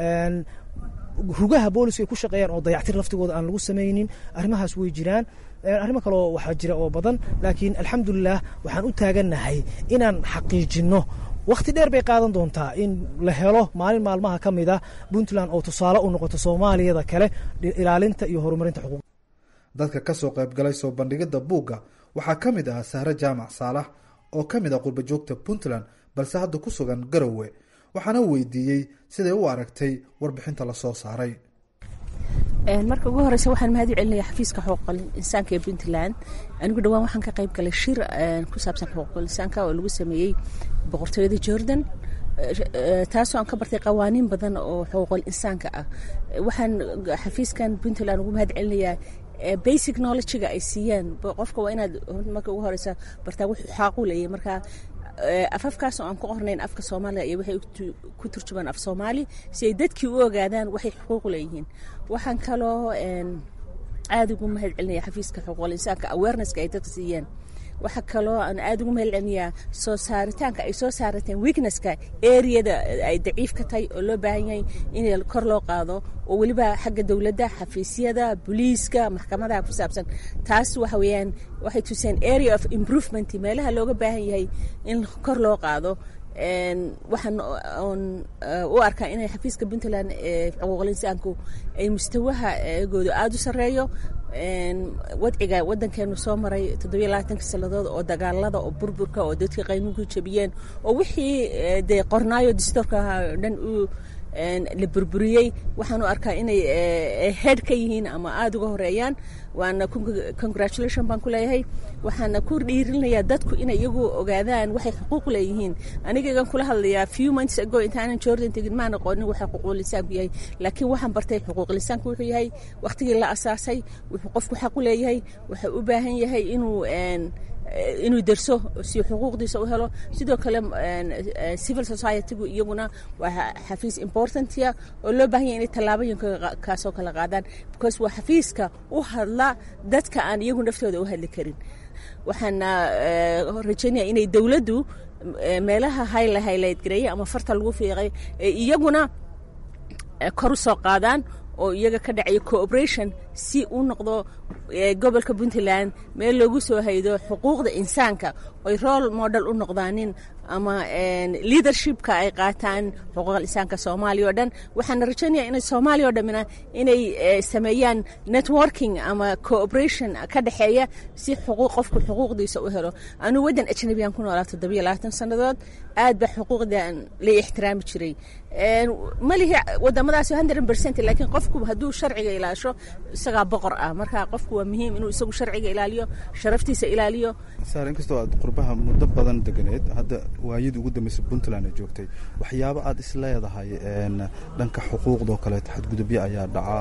rugaha booliska ay ku shaqeeyaan oo dayactir laftigooda aan lagu samaynin arrimahaas way jiraan arrimo kaleo waxaa jira oo badan laakiin alxamdulilah waxaan u taagannahay inaan xaqiijinno wakhti dheer bay qaadan doontaa in la helo maalin maalmaha ka mid ah puntland oo tusaale u noqoto soomaaliyada kale ilaalinta iyo horumarinta xuquuq dadka ka soo qaybgalay soo bandhigidda buugga waxaa ka mid ah sahre jaamac saalax oo ka mid ah qurbajoogta puntland balse hadda ku sugan garowe waxaana weydiiyey siday u aragtay warbixinta la soo saaray marka ugu horeysa waxaan mahad u celinaya xafiiska xuquuqul insaanka ee puntland anigu dhawaan waxaan ka qayb galay shir ku saabsan xuquuqul insaanka oo lagu sameeyey boqortooyada jordan taasoo aan ka bartay qawaaniin badan oo xuquuqul insaanka ah waxaan xafiiskan puntland ugu mahad celinayaa basic knowledgega ay siiyaan qofka waa inaad marka ugu horeysa bartaa wuxuu xaaqu leeyahay marka afafkaas oo aan ku qornayn afka soomaaliga iyo waxay ku turjumaan af soomaali si ay dadkii u ogaadaan waxay xuquuq leeyihiin waxaan kaloo aada ugu mahad celinaya xafiiska xuquuqul insaanka awarenesska ay dadka siiyeen waxaa kaloo aan aada ugu mahad celinayaa soo saaritaanka ay soo saarateen weaknesska areada ay daciif ka tahay oo loo baahan yahay in kor loo qaado oo weliba xagga dowladda xafiisyada booliiska maxkamadaha ku saabsan taas waxa weeyaan waxay tuseen area of improvement meelaha looga baahan yahay in kor loo qaado waxaan oon u arkaa inay xafiiska puntland ee xuquuqul insaanku ay mustawaha eegooda aada u sarreeyo wadciga wadankeenu soo maray toddobiyo labaatanka sannadood oo dagaalada oo burburka oo dadkii qaynuunku jabiyeen oo wixii dee qornaayo distoorka dhan u la burburiyey waxaan u arkaa inay head ka yihiin ama aada uga horeeyaan waana congratulation baan ku leeyahay waxaana ku dhiirinayaa dadku inay iyagu ogaadaan waxay xuquuq leeyihiin anigagan kula hadlayaa few months ago intaanan jordan tegin maan aqoonin waxa xuquuqlisaanku yahay laakiin waxaan bartay xuquuqlisaanku wuxuu yahay waqtigii la asaasay wuxuu qofku xaq u leeyahay wuxuu u baahan yahay inuu inuu derso si xuquuqdiisa u helo sidoo kale civil society-gu iyaguna waa xafiis importantia oo loo baahan yahay inay tallaabooyinka kaasoo kala qaadaan because waa xafiiska u hadla dadka aan iyagu naftooda u hadli karin waxaana rajaynaya inay dowladdu meelaha hayla haylayd gareeyay ama farta lagu fiiqay iyaguna kor u soo qaadaan oo iyaga ka dhacaya cooperation si uu noqdo gobolka puntland meel loogu soo haydo xuquuqda insaanka oy role model u noqdaanin ama leadershipka ay qaataan xuquuqal insaanka soomaaliya oo dhan waxaana rajaynaya inay soomaaliya oo dhammina inay sameeyaan networking ama cooperation ka dhexeeya si xuquuq qofku xuquuqdiisa u helo anuu waddan ajnabiyaan ku noolaa toddobiyo labaatan sannadood aad baa xuquuqdan la ixtiraami jiray malihi wadamadaas hundred percent laakiin qofku hadduu sharciga ilaasho isagaa boqor ah marka qofku waa muhiim inuu isagu sharciga ilaaliyo sharaftiisa ilaaliyo saar inkastoo aad qurbaha muddo badan deganeed hadda waayadii ugu dambeysay puntland ay joogtay waxyaabo aad is leedahay dhanka xuquuqdoo kaleeto xadgudubyo ayaa dhaca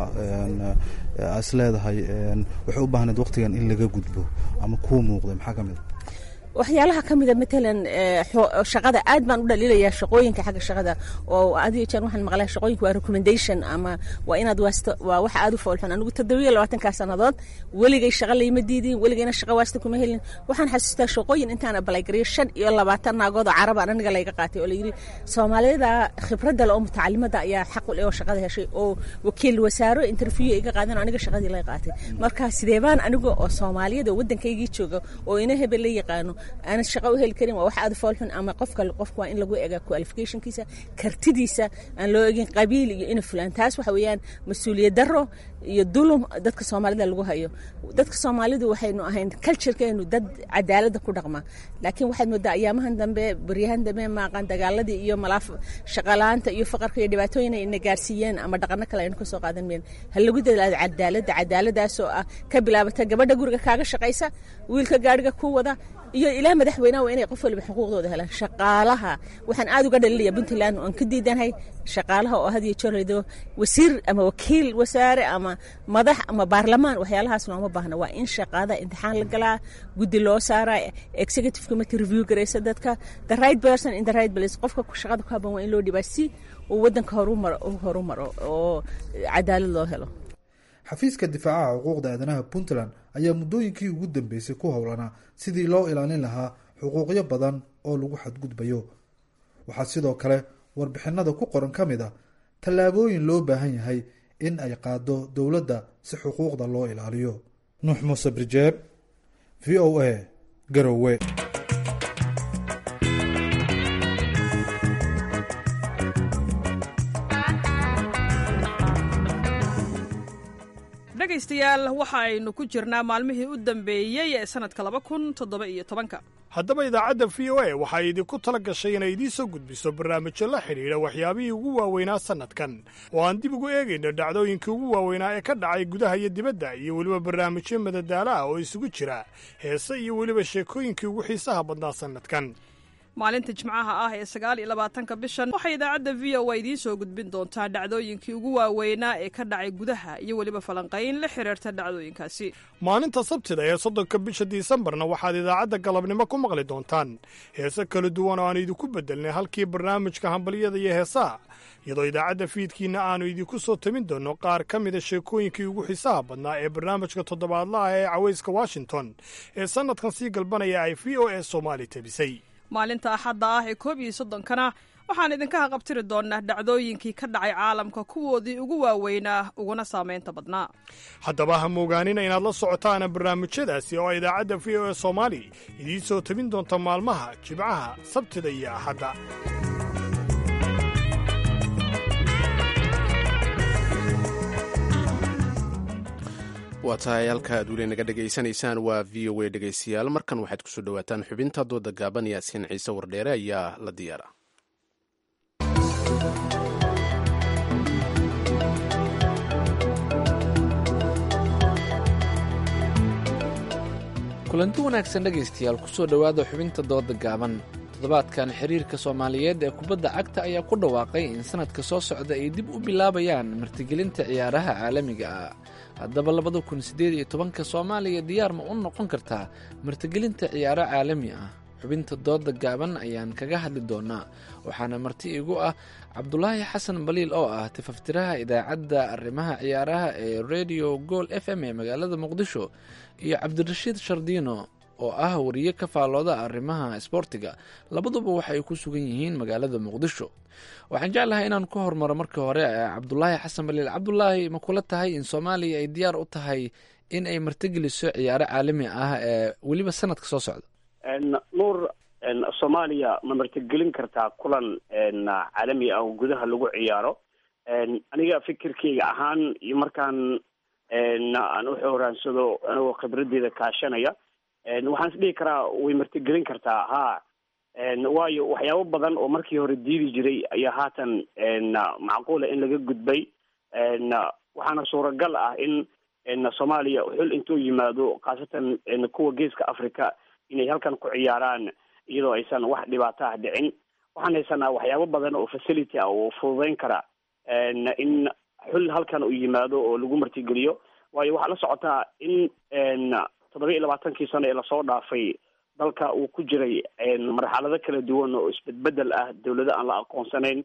aad is leedahay waxay u baahneed waqtigan in laga gudbo ama kuu muuqday maxaa ka mid a waxyaalaha ka mida matalan shaqada aad baan u dhaliilayaa shaqooyinka xagga shaqada oo adiyo jeer waxaan maqlaa shaqooyinka waa recommendation ama waa inaad waasto waa wax aad u foolxun anigu toddobiyo labaatankaa sannadood weligay shaqa layma diidin weligayna shaqa waasta kuma helin waxaan xasuustaa shaqooyin intaan abalagariyo shan iyo labaatan naagood oo carabaan aniga layga qaatay oo layidhi soomaaliyada khibradda le oo mutacalimada ayaa xaq u leh oo shaqada heshay oo wakiil wasaaro interview iga qaadan aniga shaqadii lay qaatay marka sidee baan aniga oo soomaaliyada oo waddankaygii jooga oo ina hebel la yaqaano aanan shaqo u heli karin waa wax aad foolxun ama qofka qofka waa in lagu ega qualificationkiisa kartidiisa aan loo egin qabiil iyo ina fulaan taas waxa weeyaan mas-uuliyad daro iyo dulum dadka soomaalida lagu hayo dadka soomaalidu waxaynu ahayn culturekeenu dad cadaalada ku dhaqma laakiin waxaad moodaa ayaamahan dambe baryahan dambe maaqan dagaaladii iyo malaaf shaqalaanta iyo faqarka iyo dhibaatooyin ay na gaarsiiyeen ama dhaqano kale aynu kasoo qaadan meen ha lagu dadaado cadaaladda cadaaladaasoo ah ka bilaabata gabadha guriga kaaga shaqaysa wiilka gaariga ku wada iyo ilaa madaxweynaha waa inay qof waliba xuquuqdooda helaan shaqaalaha waxaan aad uga dhalinaya puntland oon ka diidanahay shaqaalaha oo had iyo jeer laydo wasiir ama wakiil wasaare ama madax ama baarlamaan waxyaalahaas looma baahna waa in shaqaada imtixaan la galaa guddi loo saaraa executive committee review garaysa dadka the right person in the right place qofka shaqada ku haboon waa in loo dhibaa si uu waddanka horumaro horumaro oo cadaalad loo helo xafiiska difaacaha xuquuqda aadanaha puntland ayaa muddooyinkii ugu dambeysay ku howlanaa sidii loo ilaalin lahaa xuquuqyo badan oo lagu xadgudbayo waxaa sidoo kale warbixinada ku qoran ka mid a tallaabooyin loo baahan yahay in ay qaado dowladda si xuquuqda loo ilaaliyo nuux muuse birjeeb v o a garowe dhegaystayaal waxa aynu ku jirnaa maalmihii u dambeeyey ee sannadka laba kun toddoba iyo tobanka haddaba idaacadda v o a waxay idinku tala gashay inay idiin soo gudbiso barnaamijyo la xidhiidha waxyaabihii ugu waaweynaa sannadkan oo aan dib ugu eegayno dhacdooyinkii ugu waaweynaa ee ka dhacay gudaha iyo dibadda iyo weliba barnaamijyo madadaala ah oo isugu jira heese iyo weliba sheekooyinkii ugu xiisaha badnaa sannadkan maalinta jimcaha ah ee sagaal iyo labaatanka bishan waxay idaacadda v o a idiin soo gudbin doontaa dhacdooyinkii ugu waaweynaa ee ka dhacay gudaha iyo weliba falanqayn la xiriirta dhacdooyinkaasi maalinta sabtida ee soddonka bisha disembarna waxaad idaacadda galabnimo ku maqli doontaan heese kala duwan oo aan idinku beddelnay halkii barnaamijka hambalyada iyo heesaha iyadoo idaacadda fiidkiina aannu idinku soo tamin doonno qaar ka mida sheekooyinkii ugu xiisaha badnaa ee barnaamijka toddobaadlaha ee cawayska washington ee sannadkan sii galbanaya ay v o e soomaali tabisay maalinta axadda ah ee koob iyo soddonkana waxaan idinka haqabtiri doonaa dhacdooyinkii ka dhacay caalamka kuwoodii ugu waaweynaa uguna saamaynta badnaa haddaba ha moogaanina inaad la socotaana barnaamijyadaasi oo idaacadda v o e soomaali idiin soo tabin doonta maalmaha jibcaha sabtida iyo axadda waa tahay halka aad weli naga dhegaysanaysaan waa v o a dhegaystayaal markan waxaad kusoo dhowaataan xubinta dooda gaaban yaasiin ciise wardheere ayaa la diyaara kulanti wanaagsan dhegaystayaal kusoo dhowaada xubinta dooda gaaban toddobaadkan xiriirka soomaaliyeed ee kubadda cagta ayaa ku dhawaaqay in sanadka soo socda ay dib u bilaabayaan martigelinta ciyaaraha caalamiga ah haddaba labada kun siddeed iyo tobanka soomaaliya diyaar ma u noqon kartaa martigelinta ciyaaro caalami ah xubinta dooda gaaban ayaan kaga hadli doonaa waxaana marti igu ah cabdulaahi xasan baliil oo ah tifaftiraha idaacadda arrimaha ciyaaraha ee radio gool f m ee magaalada muqdisho iyo cabdirashiid shardiino oo ah wariye ka faallooda arrimaha isboortiga labaduba waxa ay ku sugan yihiin magaalada muqdisho waxaan jeclahay inaan ku hormaro marka hore cabdulaahi xasan baliil cabdulaahi ma kula tahay in soomaaliya ay diyaar u tahay in ay martigeliso ciyaaro caalami ah ee weliba sanadka soo socda nuur soomaaliya ma martigelin kartaa kulan caalami ah oo gudaha lagu ciyaaro aniga fikirkeyga ahaan iyo markaan aan u xoraansado anigoo khibradeyda kaashanaya waxaan is dhihi karaa way martigelin kartaa ha waayo waxyaabo badan oo markii hore diidi jiray ayaa haatan macquula in laga gudbay waxaana suuragal ah in soomaaliya xul intuu yimaado khaasatan kuwa geeska africa inay halkan ku ciyaaraan iyadoo aysan wax dhibaato ah dhicin waxaan haysanaa waxyaabo badan oo facility ah oo fududeyn kara in xul halkan uu yimaado oo lagu martigeliyo waayo waxaa la socotaa in toddoba iyo labaatankii sano ee lasoo dhaafay dalka uu ku jiray marxalado kala duwan oo isbedbedel ah dawlado aan la aqoonsanayn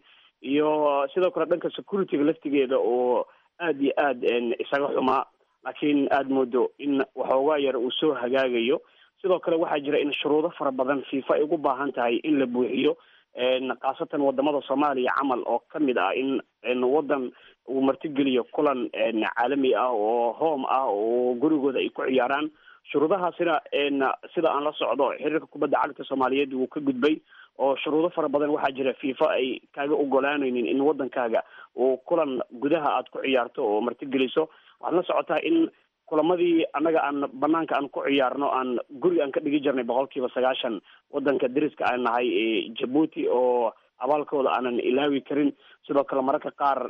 iyo sidoo kale dhanka securityga laftigeeda oo aad iyo aad isaga xumaa laakiin aad moodo in waxoogaa yar uu soo hagaagayo sidoo kale waxaa jira in shuruudo fara badan fifa ay ugu baahan tahay in la buuxiyo khaasatan wadamada soomaaliya camal oo kamid ah in wadan uu martigeliyo kulan caalami ah oo home ah oo gurigooda ay ku ciyaaraan shuruudahaasina sida aan la socdo xiriirka kubadda cagta soomaaliyeed wuu ka gudbay oo shuruudo fara badan waxaa jira fifa ay kaaga ogolaanaynin in wadankaaga uu kulan gudaha aad ku ciyaarto oo martigeliso waxaad la socotaa in kulamadii annaga aan banaanka aan ku ciyaarno aan guriga aan ka dhigi jirnay boqol kiiba sagaashan wadanka dariska aan nahay ee jabuuti oo abaalkooda aanan ilaawi karin sidoo kale mararka qaar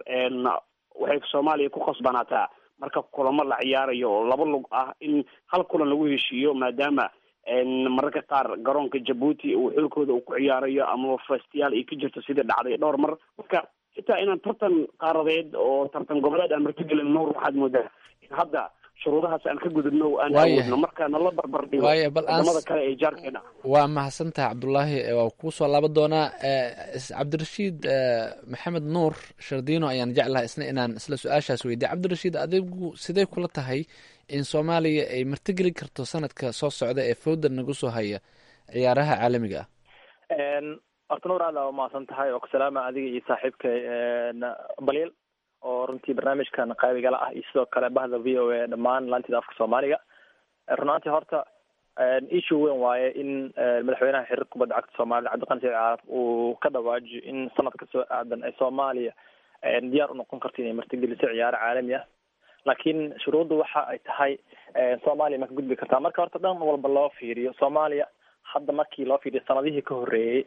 waxay soomaaliya ku khasbanaataa marka kulamo la ciyaarayo oo laba lug ah in hal kulan lagu heshiiyo maadaama mararka qaar garoonka jabuuti uu xulkooda uu ku ciyaarayo ama festiyaal ay ka jirto sidii dhacday dhowr mar marka xitaa inaan tartan qaaradeed oo tartan goboleed aan martigelin nuur waxaad moodaa in hadda shuruudahaas aan ka gudubno aan awoodno marka nala barbar dhigo wadamada kale ee jaarkeena waa mahadsantaha cabdulaahi waa kuu soo laaban doonaa cabdirashiid maxamed nuur shardiino ayaan jeclahay isna inaan isla su-aashaas weydiya cabdirashiid adigu sidee kula tahay in soomaaliya ay martigeli karto sanadka soo socda ee fowda nagu soo haya ciyaaraha caalamiga ah horta nuur aad aa umahadsan tahay oo kusalaama adiga iyo saaxiibka baliil oo runtii barnaamijkan qaybigala ah iyo sidoo kale bahda v o a dhammaan laantida afka soomaaliga runaantii horta issue weyn waaye in madaxweynaha xiriir kubadda cagta soomaalida cabdiqani saciid caaraf uu ka dhawaajiyo in sanadka soo aadan ee soomaaliya diyaar u noqon karto inay martigeliso ciyaaro caalami ah laakiin shuruudda waxa ay tahay soomaaliya ma ka gudbi kartaa marka horta dhan walba loo fiiriyo soomaaliya hadda markii loo fiiriyo sanadihii ka horreeyey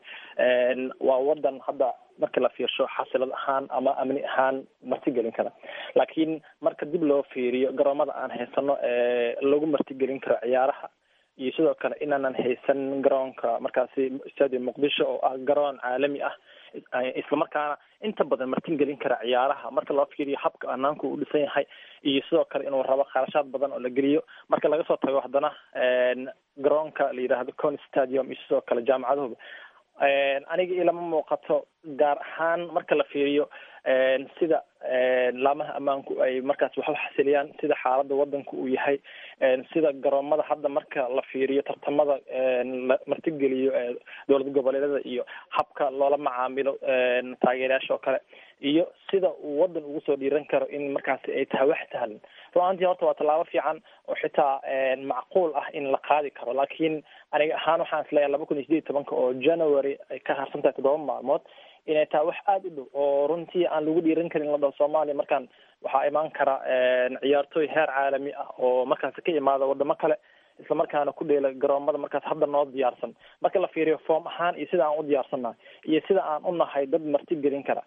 waa wadan hadda markii la fiirsho xasilad ahaan ama amni ahaan martigelin kara laakiin marka dib loo fiiriyo garoomada aan haysano ee lagu martigelin karo ciyaaraha iyo sidoo kale inaanan haysan garoonka markaasi stadium muqdisho oo ah garoon caalami ah islamarkaana inta badan martin gelin kara ciyaaraha marka loo fiiriyo habka anaanku u dhisan yahay iyo sidoo kale inuu rabo kharashaad badan oo la geliyo marka laga soo tago haddana garoonka la yidhaahdo con stadium iyo sidoo kale jaamacaduhuba aniga ilama muuqato gaar ahaan marka la fiiriyo sida laamaha ammaanku ay markaas wax u xasiliyaan sida xaalada wadanka uu yahay sida garoomada hadda marka la fiiriyo tartamada la martigeliyo dowlad goboleedyada iyo habka loola macaamilo taageerayaasha oo kale iyo sida uu wadan ugu soo dhiiran karo in markaasi ay tahay wax sahlan run-aantii horta waa tallaabo fiican oo xitaa macquul ah in la qaadi karo laakiin aniga ahaan waxaan isleeyahay laba kun iyo sideed iyo tobanka oo january ay ka harsan tahay toddoba maalmood inay tahay wax aada u dhow oo runtii aan lagu dhiiran karin la dhaho soomaaliya markaan waxaa imaan kara ciyaartooy heer caalami ah oo markaasi ka imaada wadamo kale isla markaana ku dheela garoomada markaas hadda noo diyaarsan marka la fiiriyo form ahaan iyo sida aan u diyaarsannahay iyo sida aan u nahay dad marti gelin kara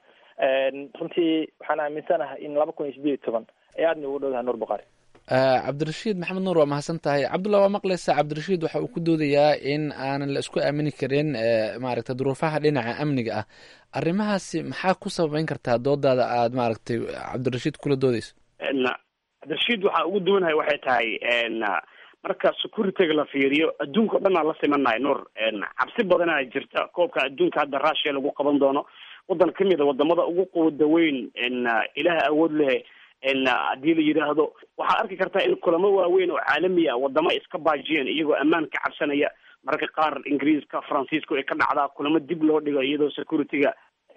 runtii waxaan aaminsanahay in laba kun iyo sideed iyo toban ay aada noogu dhowdahay nuur buqaari cabdirashiid maxamed nuur waa mahadsan tahay cabdullah waa maqlaysaa cabdirashiid waxa uu ku doodayaa in aanan la isku aamini karin maaragtay duruufaha dhinaca amniga ah arrimahaasi maxaa ku sababeyn kartaa doodaada aad maaragtay cabdirashiid kula doodeyso cabdirashiid waxaa ugu duwanahay waxay tahay marka securityga la fiiriyo adduunka o dhan aan la simanahay nuur cabsi badanaa jirta koobka adduunka hadda russia lagu qaban doono wadan kamid a wadamada ugu quwada weyn ilaah awood leh haddii la yidhaahdo waxaad arki kartaa in kulamo waaweyn oo caalami ah wadamo iska baajiyeen iyagoo ammaan ka cabsanaya mararka qaar ingiriiska faransiiska ay ka dhacdaa kulamo dib loo dhigo iyadoo securityga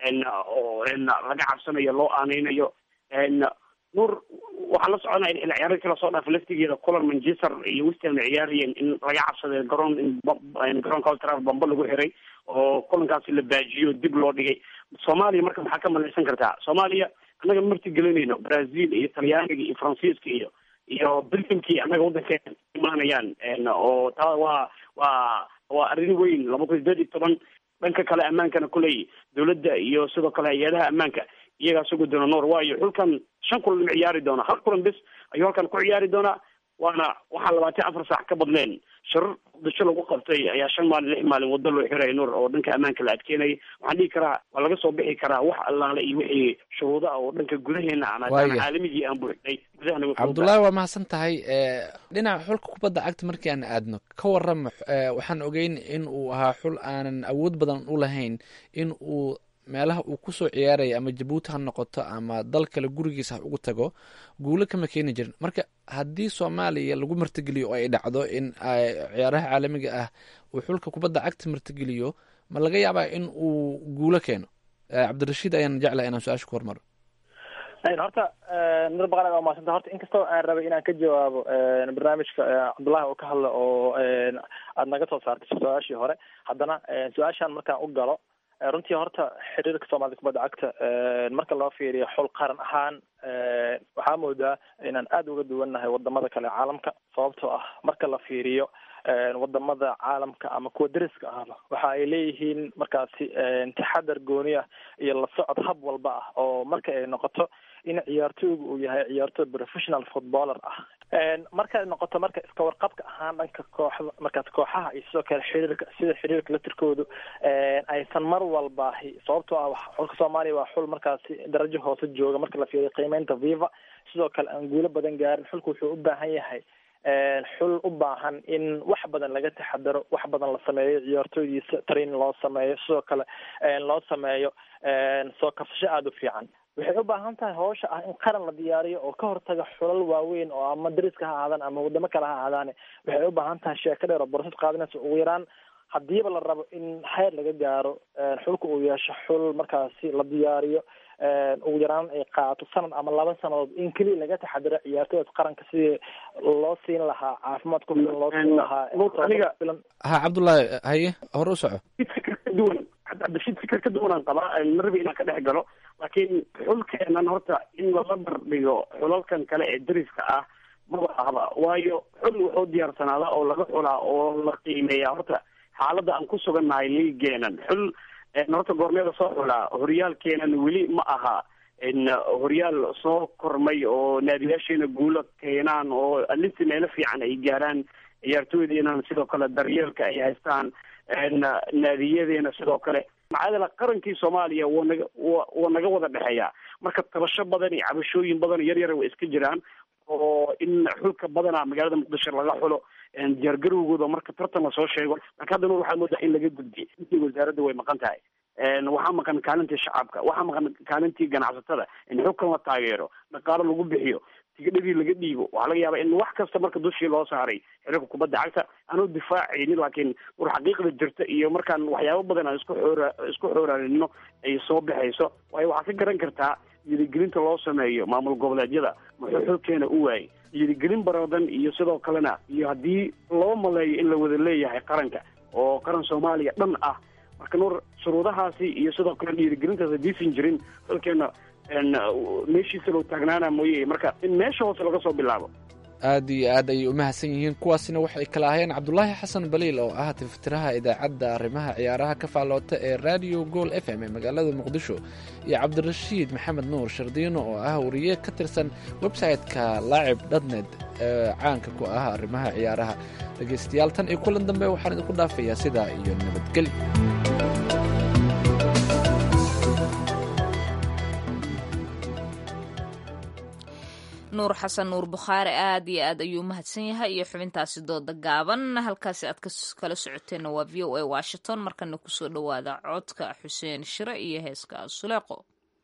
oo laga cabsanayo loo aaneynayo nuur waxaan la soconaya in xilli ciyaareedkii lasoo dhaafay laftigeeda kulan manchester iyo westham ay ciyaarayeen in laga cabsaday garoon in garoonka old trafford bamba lagu xiray oo kulankaasi la baajiyo dib loo dhigay soomaaliya marka maxaa ka malaysan kartaa soomaaliya annaga marti gelinayno brazil iyo talyaaniga iyo faransiiska iyo iyo belgiumkii annaga waddankeena imaanayaan oo taa waa waa waa arrin weyn laba kun sideed iyo toban dhanka kale ammaankana kuley dowladda iyo sidoo kale hay-adaha ammaanka iyagaa sugi doona noor waayo xulkan shan kulan ma ciyaari doona hal kulan bis ayuu halkan ku ciyaari doonaa waana waxaa labaatan afar saac ka badleen shirar muqdisho lagu qabtay ayaa shan maalin lix maalin waddo loo xiray nuur oo dhanka ammaanka la adkeynayay waxaan dhihi karaa waa laga soo bixi karaa wax allaale iyo wixii shuruuda oo dhanka gudaheena aan maadaama caalamigii aan buuxnay gudahana cabdullaahi waa mahadsan tahay dhinaca xulka kubadda cagta markii aan aadno ka warrama waxaan ogeyn in uu ahaa xul aanan awood badan u lahayn in uu meelaha uu kusoo ciyaaraya ama jabuuti ha noqoto ama dal kale gurigiisa ha ugu tago guulo kama keeni jirin marka haddii soomaaliya lagu martigeliyo oo ay dhacdo in ciyaaraha caalamiga ah uu xulka kubadda cagta martigeliyo ma laga yaabaa in uu guulo keeno cabdirashiid ayaan jeclahay inaan su-aasha ku hormaro horta nur baqara waa maasanta horta inkastoo aan rabay inaan ka jawaabo barnaamijka cabdullahi oo ka hadla oo aada naga soo saartay su-aashii hore haddana su-aashaan markaan u galo runtii horta xiriirka soomaalida kubadda cagta marka loo fiiriyo xul qaran ahaan waxaa moodaa inaan aada uga duwannahay wadamada kale caalamka sababtoo ah marka la fiiriyo wadamada caalamka ama kuwa deriska ahba waxa ay leeyihiin markaasi taxadar gooni ah iyo la socod hab walba ah oo marka ay noqoto in ciyaartooygu uu yahay ciyaartooy professional footballer ah markay noqoto marka iska warqabka ahaan dhanka kooxda markaas kooxaha iyo sidoo kale xiriirka sida xiriirka latirkoodu aysan mar walbaahi sababtoo ah xulka soomaaliya waa xul markaasi darajo hoose jooga marka la fiiriyo qiimeynta viva sidoo kale aan guulo badan gaarin xulku wuxuu u baahan yahay xul u baahan in wax badan laga taxadaro wax badan la sameeyo ciyaartooydiisa training loo sameeyo sidoo kale loo sameeyo soo kabsasho aada u fiican waxay u baahan tahay hawsha ah in qaran la diyaariyo oo ka hortaga xulal waaweyn oo ama dariska ha ahaadaan ama wadamo kale ha ahaadaane waxay u baahan tahay sheeko dheer oo borosad qaadanaysa ugu yaraan hadiiba la rabo in xeer laga gaaro xulka uu yeesho xul markaasi la diyaariyo ugu yaraan ay qaato sanad ama laba sanadood in keliya laga taxadiro ciyaartooyda qaranka sidii loo siin lahaa caafimaad ku filan loo siin lahaa aniga ha cabdullaahi haye hore u soco fikir ka duwan cabdishid fikir ka duwanaan qabaa marabi inaan ka dhex galo laakiin xulkeenan horta in lala bardhigo xulalkan kale ee dariska ah maba ahba waayo xul wuxuu diyaarsanaada oo laga xulaa oo la qiimeeya horta xaaladda aan ku sugannahay liigeenan xul horta goormeeda soo xulaa horyaalkeenan weli ma aha horyaal soo kormay oo naadiyaasheena guulo keenaan oo alinti meelo fiican ay gaaraan ciyaartooydeena sidoo kale daryeelka ay haystaan naadiyadeena sidoo kale maxaa qarankii soomaaliya waa naga wa waa naga wada dhexeeyaa marka tabasho badan iyo cabashooyin badan yar yara way iska jiraan oo in xulka badana magaalada muqdisho laga xulo diyaargarowgooda marka tartan lasoo sheego laakiin hadda nur waxaa moodaa in laga gudbiyay intii wasaaradda way maqan tahay waxaa maqan kaalintii shacabka waxaa maqan kaalintii ganacsatada in xulkan la taageero dhaqaalo lagu bixiyo tigidhadii laga dhiibo waxaa laga yaabaa in wax kasta marka dushii loo saaray xiriirka kubadda cagta anuu difaacaynin laakiin war xaqiiqda jirta iyo markaan waxyaabo badan aan isku xoora isku xooraaninno ay soo baxayso waayo waxaad ka garan kartaa yirigelinta loo sameeyo maamul goboleedyada muxuu xulkeena u waayay yirigelin baradan iyo sidoo kalena iyo haddii loo maleeyo in la wada leeyahay qaranka oo qaran soomaaliya dhan ah marka nuur shuruudahaasi iyo sidoo kale dhiirigelintaas hadiisan jirin xulkeena meeshiisa loo taagnaana mooye marka in meesha hoose laga soo bilaabo aad iyo aad ayay u mahadsan yihiin kuwaasina waxay kala ahayeen cabdulaahi xasan baliil oo ah tiftiraha idaacadda arrimaha ciyaaraha ka faalloota ee radio gool f m ee magaalada muqdisho iyo cabdirashiid maxamed nuur shardiino oo ah wariye ka tirsan website-ka laacib dhatned ee caanka ku ah arrimaha ciyaaraha dhegaystayaal tan iyo kulan dambe waxaan idinku dhaafayaa sidaa iyo nabadgelyo nuur xasan nuur bukhaari aad iyo aad ayuu mahadsan yahay iyo xubintaasi dooda gaaban halkaasi aad kala socoteenna waa v o a washington markana kusoo dhowaada codka xuseen shire iyo heeska suleeqo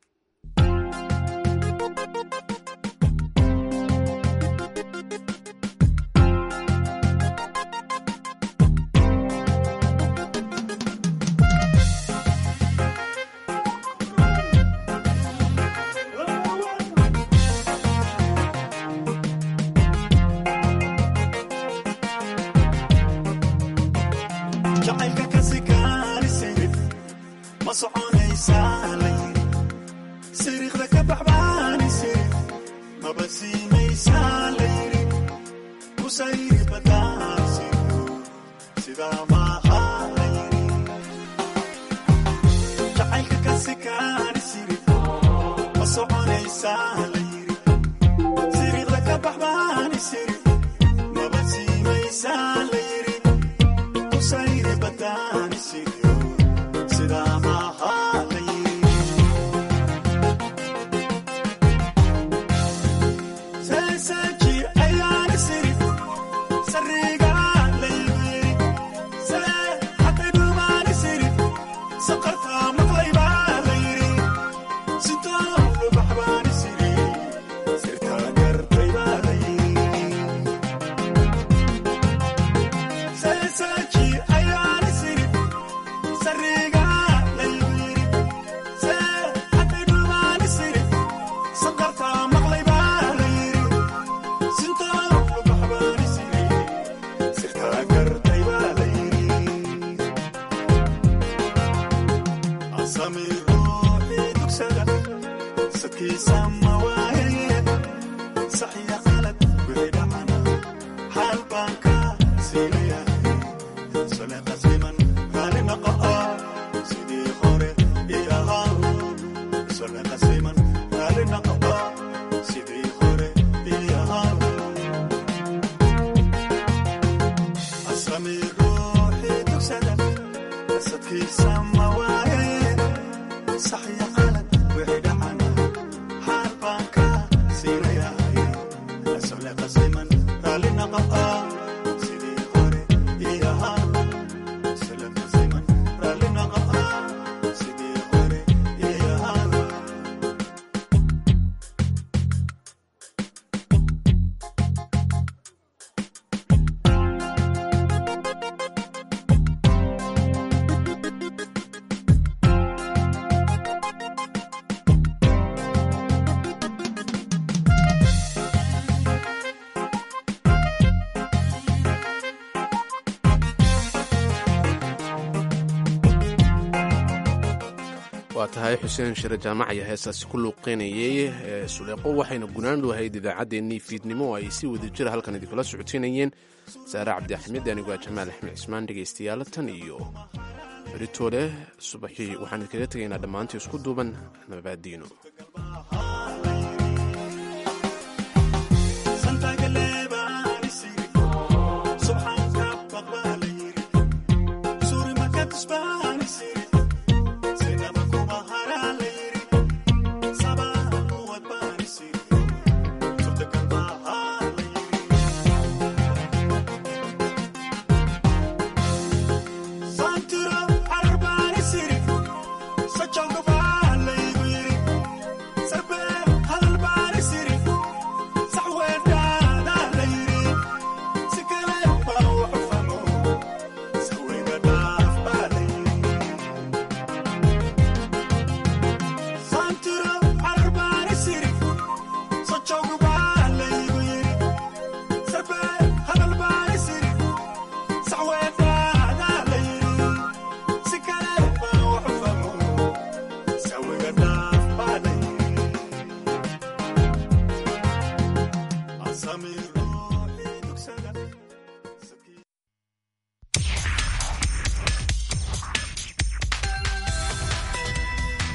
jacaylka kasi kaanisirif ma soconaysaa la yiri siriiqda ka baxbaanisirif maba siinaysaa la yiri kusayri badaansiyo sidaa maaha la yiri jacaylka kasi kaanisirif ma soconaysaa la yiri siriiqda ka baxbaanisirif maba siinaysaa la yiri kusayri badaanisiyo sidaa maaha la yiri seeseeji ayaana siri sariga laygu yiri see hadday dhumaani siri saqartaa maqlaybaa la yiri sitoo lubaxbaani siri sirtaa gartaybaa la yiri seeseeji ayaana siri sariga laygu yiri see hadday dhumaani siri saqartaa maqlaybaa la yiri sintoo lubaxbaani siri sirtaa gartaybaa la yiri asami ruuxii dugsada sadkiisa ma waaye saxiya qalad wixii dhacana xaal baan ka siinayahay sole qasliman raali noqo oo sidii hore ii ahaa sole qasliman raali noqo oo sidii hore ii ahaa asami ruuxii dugsada sadkiisa ma waaye saxiya qalad wixii dhacana xaal baan ka siinayahay sole qasliman raali noqo oo sidii hore ii ahaa sole qasliman raali noqo oo sidii hore ii ahaa waa tahay xuseen shire jaamac ayaa heestaasi ku luuqeynayay ee suleeqo waxayna gunaandu ahayd idaacaddeenii fiidnimo oo ay si wada jira halkan idinkula socoteynayeen saare cabdi axmed anigoo jamaal axmed cismaan dhegaystayaal tan iyo beritoole subaxii waxaan idinkaga tegaynaa dhammaantii isku duuban nabaadiino